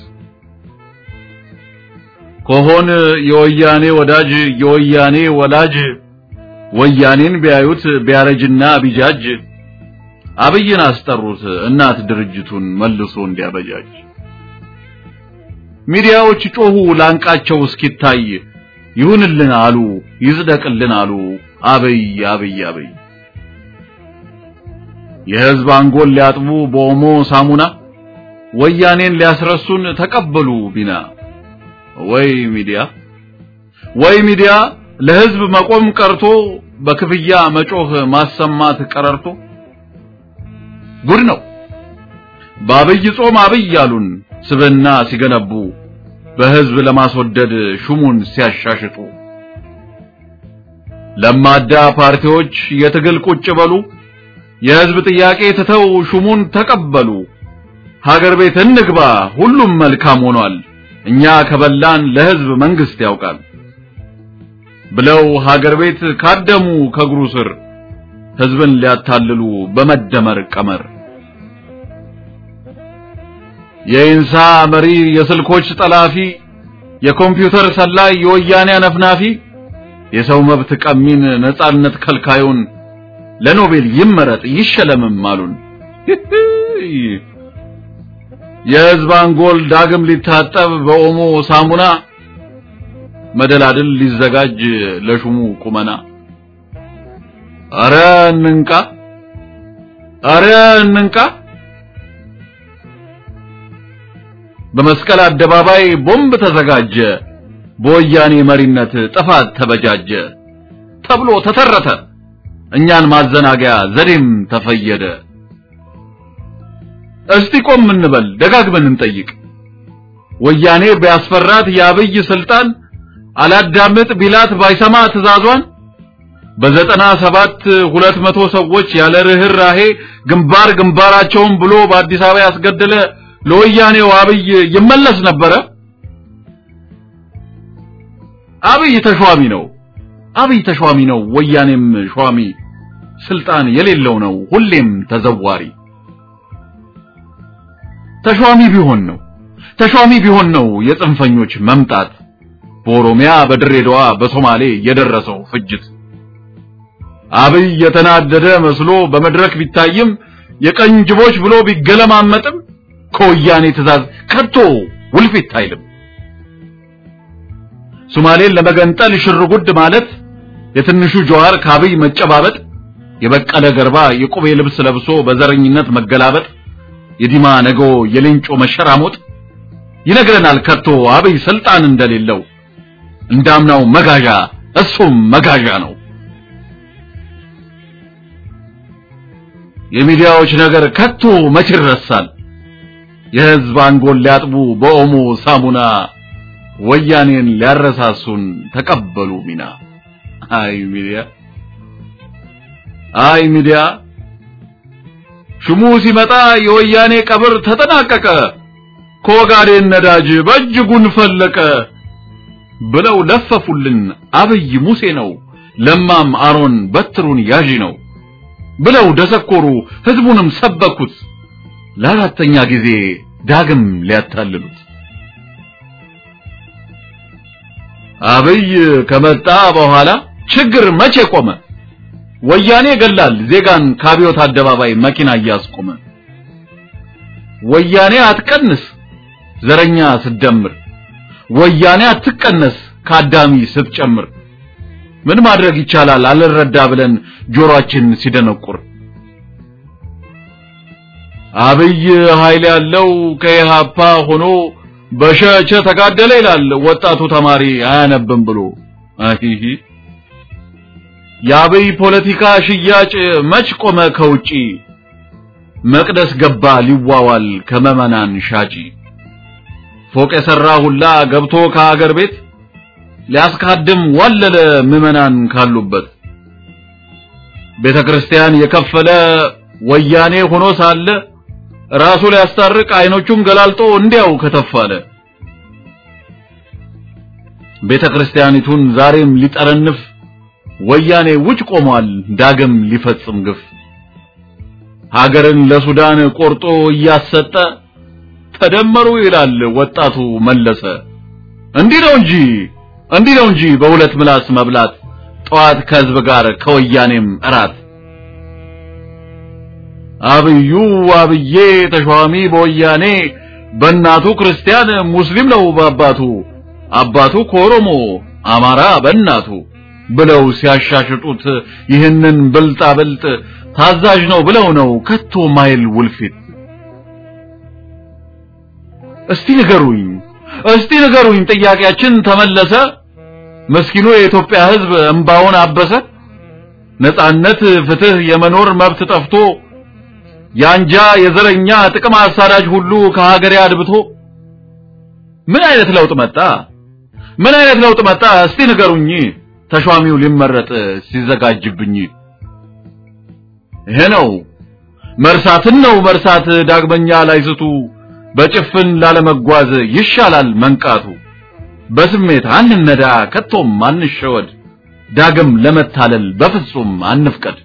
ኮሆን የወያኔ ወዳጅ የወያኔ ወላጅ ወያኔን ቢያዩት ቢያረጅና ቢጃጅ አብይን አስጠሩት እናት ድርጅቱን መልሶ እንዲያበጃጅ። ሚዲያዎች ጮሁ ላንቃቸው እስኪታይ ይሁንልን አሉ ይጽደቅልን አሉ አብይ አብይ አብይ የህዝብ አንጎል ሊያጥቡ በኦሞ ሳሙና ወያኔን ሊያስረሱን ተቀበሉ ቢና ወይ ሚዲያ ወይ ሚዲያ ለህዝብ መቆም ቀርቶ በክፍያ መጮህ ማሰማት ቀረርቶ ጉድ ነው በአብይ ጾም አብይ ያሉን ስብና ሲገነቡ በህዝብ ለማስወደድ ሹሙን ሲያሻሽጡ ለማዳ ፓርቲዎች የትግል ቁጭ በሉ የህዝብ ጥያቄ ትተው ሹሙን ተቀበሉ ሀገር ቤት እንግባ ሁሉም መልካም ሆኗል እኛ ከበላን ለህዝብ መንግስት ያውቃል ብለው ሀገር ቤት ካደሙ ከእግሩ ስር ህዝብን ሊያታልሉ በመደመር ቀመር የኢንሳ መሪ የስልኮች ጠላፊ የኮምፒውተር ሰላይ የወያኔ አነፍናፊ የሰው መብት ቀሚን ነጻነት ከልካዩን ለኖቤል ይመረጥ ይሸለምም አሉን። የህዝብ አንጎል ዳግም ሊታጠብ በኦሞ ሳሙና መደላድል ሊዘጋጅ ለሹሙ ቁመና አረ እንንቃ አረ እንንቃ በመስቀል አደባባይ ቦምብ ተዘጋጀ፣ በወያኔ መሪነት ጥፋት ተበጃጀ ተብሎ ተተረተ። እኛን ማዘናጊያ ዘዴም ተፈየደ። እስቲ ቆም እንበል ደጋግመን እንጠይቅ። ወያኔ ቢያስፈራት የአብይ ስልጣን አላዳምጥ ቢላት ባይሰማ ትእዛዟን በዘጠና ሰባት ሁለት መቶ ሰዎች ያለ ርህራሄ ግንባር ግንባራቸውን ብሎ በአዲስ አበባ ያስገደለ ለወያኔው አብይ ይመለስ ነበረ? አብይ ተሿሚ ነው። አብይ ተሿሚ ነው። ወያኔም ሿሚ ስልጣን የሌለው ነው። ሁሌም ተዘዋሪ ተሿሚ ቢሆን ነው ተሿሚ ቢሆን ነው የጽንፈኞች መምጣት በኦሮሚያ በድሬዳዋ በሶማሌ የደረሰው ፍጅት አብይ የተናደደ መስሎ በመድረክ ቢታይም የቀኝ ጅቦች ብሎ ቢገለማመጥም ከወያኔ ትእዛዝ ከቶ ውልፊት አይልም። ሶማሌን ለመገንጠል ሽርጉድ ማለት የትንሹ ጀዋር ከአብይ መጨባበጥ የበቀለ ገርባ የቁቤ ልብስ ለብሶ በዘረኝነት መገላበጥ የዲማ ነገ የሌንጮ መሸራሞጥ ይነግረናል ከቶ አብይ ስልጣን እንደሌለው እንዳምናው መጋዣ እሱም መጋዣ ነው። የሚዲያዎች ነገር ከቶ መች ይረሳል? የህዝብ አንጎል ሊያጥቡ በኦሞ ሳሙና ወያኔን ሊያረሳሱን ተቀበሉ ሚና። አይ ሚዲያ አይ ሚዲያ ሹሙ ሲመጣ የወያኔ ቀብር ተጠናቀቀ፣ ከወጋዴን ነዳጅ በእጅጉን ፈለቀ ብለው ለፈፉልን። አብይ ሙሴ ነው፣ ለማም አሮን በትሩን ያዢ ነው ብለው ደሰኮሩ፣ ህዝቡንም ሰበኩት ለአራተኛ ጊዜ ዳግም ሊያታልሉት። አብይ ከመጣ በኋላ ችግር መቼ ቆመ? ወያኔ ገላል ዜጋን ከአብዮት አደባባይ መኪና እያስቆመ። ወያኔ አትቀንስ ዘረኛ ስትደምር፣ ወያኔ አትቀነስ ከአዳሚ ስትጨምር። ምን ማድረግ ይቻላል አልረዳ ብለን ጆሮአችን ሲደነቁር። አብይ ኃይል ያለው ከኢሃፓ ሆኖ በሸቸ ተጋደለ ይላል ወጣቱ ተማሪ አያነብም ብሎ አሂሂ የአብይ ፖለቲካ ሽያጭ መች ቆመ ከውጪ መቅደስ ገባ ሊዋዋል ከመመናን ሻጪ ፎቅ የሰራ ሁላ ገብቶ ከአገር ቤት ሊያስካድም ዋለለ ምዕመናን ካሉበት ቤተ ክርስቲያን የከፈለ ወያኔ ሆኖ ሳለ ራሱ ሊያስታርቅ አይኖቹን ገላልጦ እንዲያው ከተፋለ ቤተ ክርስቲያኒቱን ዛሬም ሊጠረንፍ ወያኔ ውጭ ቆሟል ዳግም ሊፈጽም ግፍ ሀገርን ለሱዳን ቆርጦ እያሰጠ ተደመሩ ይላል ወጣቱ መለሰ እንዲህ ነው እንጂ እንዲህ ነው እንጂ በሁለት ምላስ መብላት ጠዋት ከህዝብ ጋር ከወያኔም እራት አብዩ አብዬ ተሿሚ በወያኔ በእናቱ ክርስቲያን ሙስሊም ነው በአባቱ አባቱ ከኦሮሞ አማራ በእናቱ ብለው ሲያሻሽጡት ይህንን ብልጣ ብልጥ ታዛዥ ነው ብለው ነው ከቶ ማይል ውልፊት እስቲ ንገሩኝ እስቲ ንገሩኝ ጥያቄያችን ተመለሰ መስኪኑ የኢትዮጵያ ህዝብ እንባውን አበሰ ነጻነት ፍትህ የመኖር መብት ጠፍቶ ያንጃ የዘረኛ ጥቅም አሳዳጅ ሁሉ ከሀገሬ አድብቶ ምን አይነት ለውጥ መጣ ምን አይነት ለውጥ መጣ እስቲ ንገሩኝ ተሿሚው ሊመረጥ ሲዘጋጅብኝ ይሄ ነው መርሳትን ነው መርሳት ዳግመኛ ላይስቱ በጭፍን ላለመጓዝ ይሻላል መንቃቱ በስሜት አንነዳ ከቶም አንሸወድ ዳግም ለመታለል በፍጹም አንፍቀድ